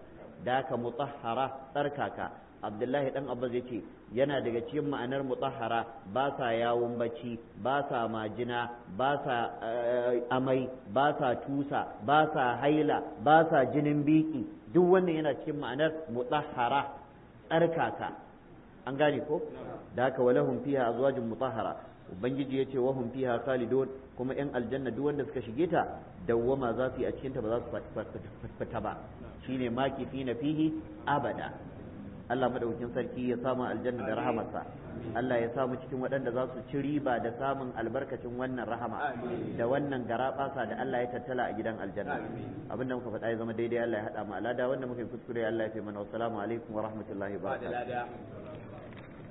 da ka mutahhara tsarkaka abdullahi dan abbas ya ce yana daga cikin ma'anar mutahhara ba sa yawon bacci ba sa majina ba sa amai ba sa tusa ba sa haila ba sa jinin biki duk wannan yana cikin ma'anar mutahhara tsarkaka an gane ko da haka walahum fiha azwajun mutahhara ubangiji yace wa hum fiha khalidun kuma yan aljanna duk wanda suka shige ta dawwama za su yi a cikin ta ba za su fita ba shine maki fi na fihi abada Allah madaukakin sarki ya samu aljanna da rahamarsa Allah ya samu cikin waɗanda za su ci riba da samun albarkacin wannan rahama da wannan garaɓasa da Allah ya tattala a gidan aljanna abin da muka faɗa ya zama daidai Allah ya haɗa mu alada wanda muka yi kuskure Allah ya fi mana wassalamu alaikum wa rahmatullahi wa barakatuh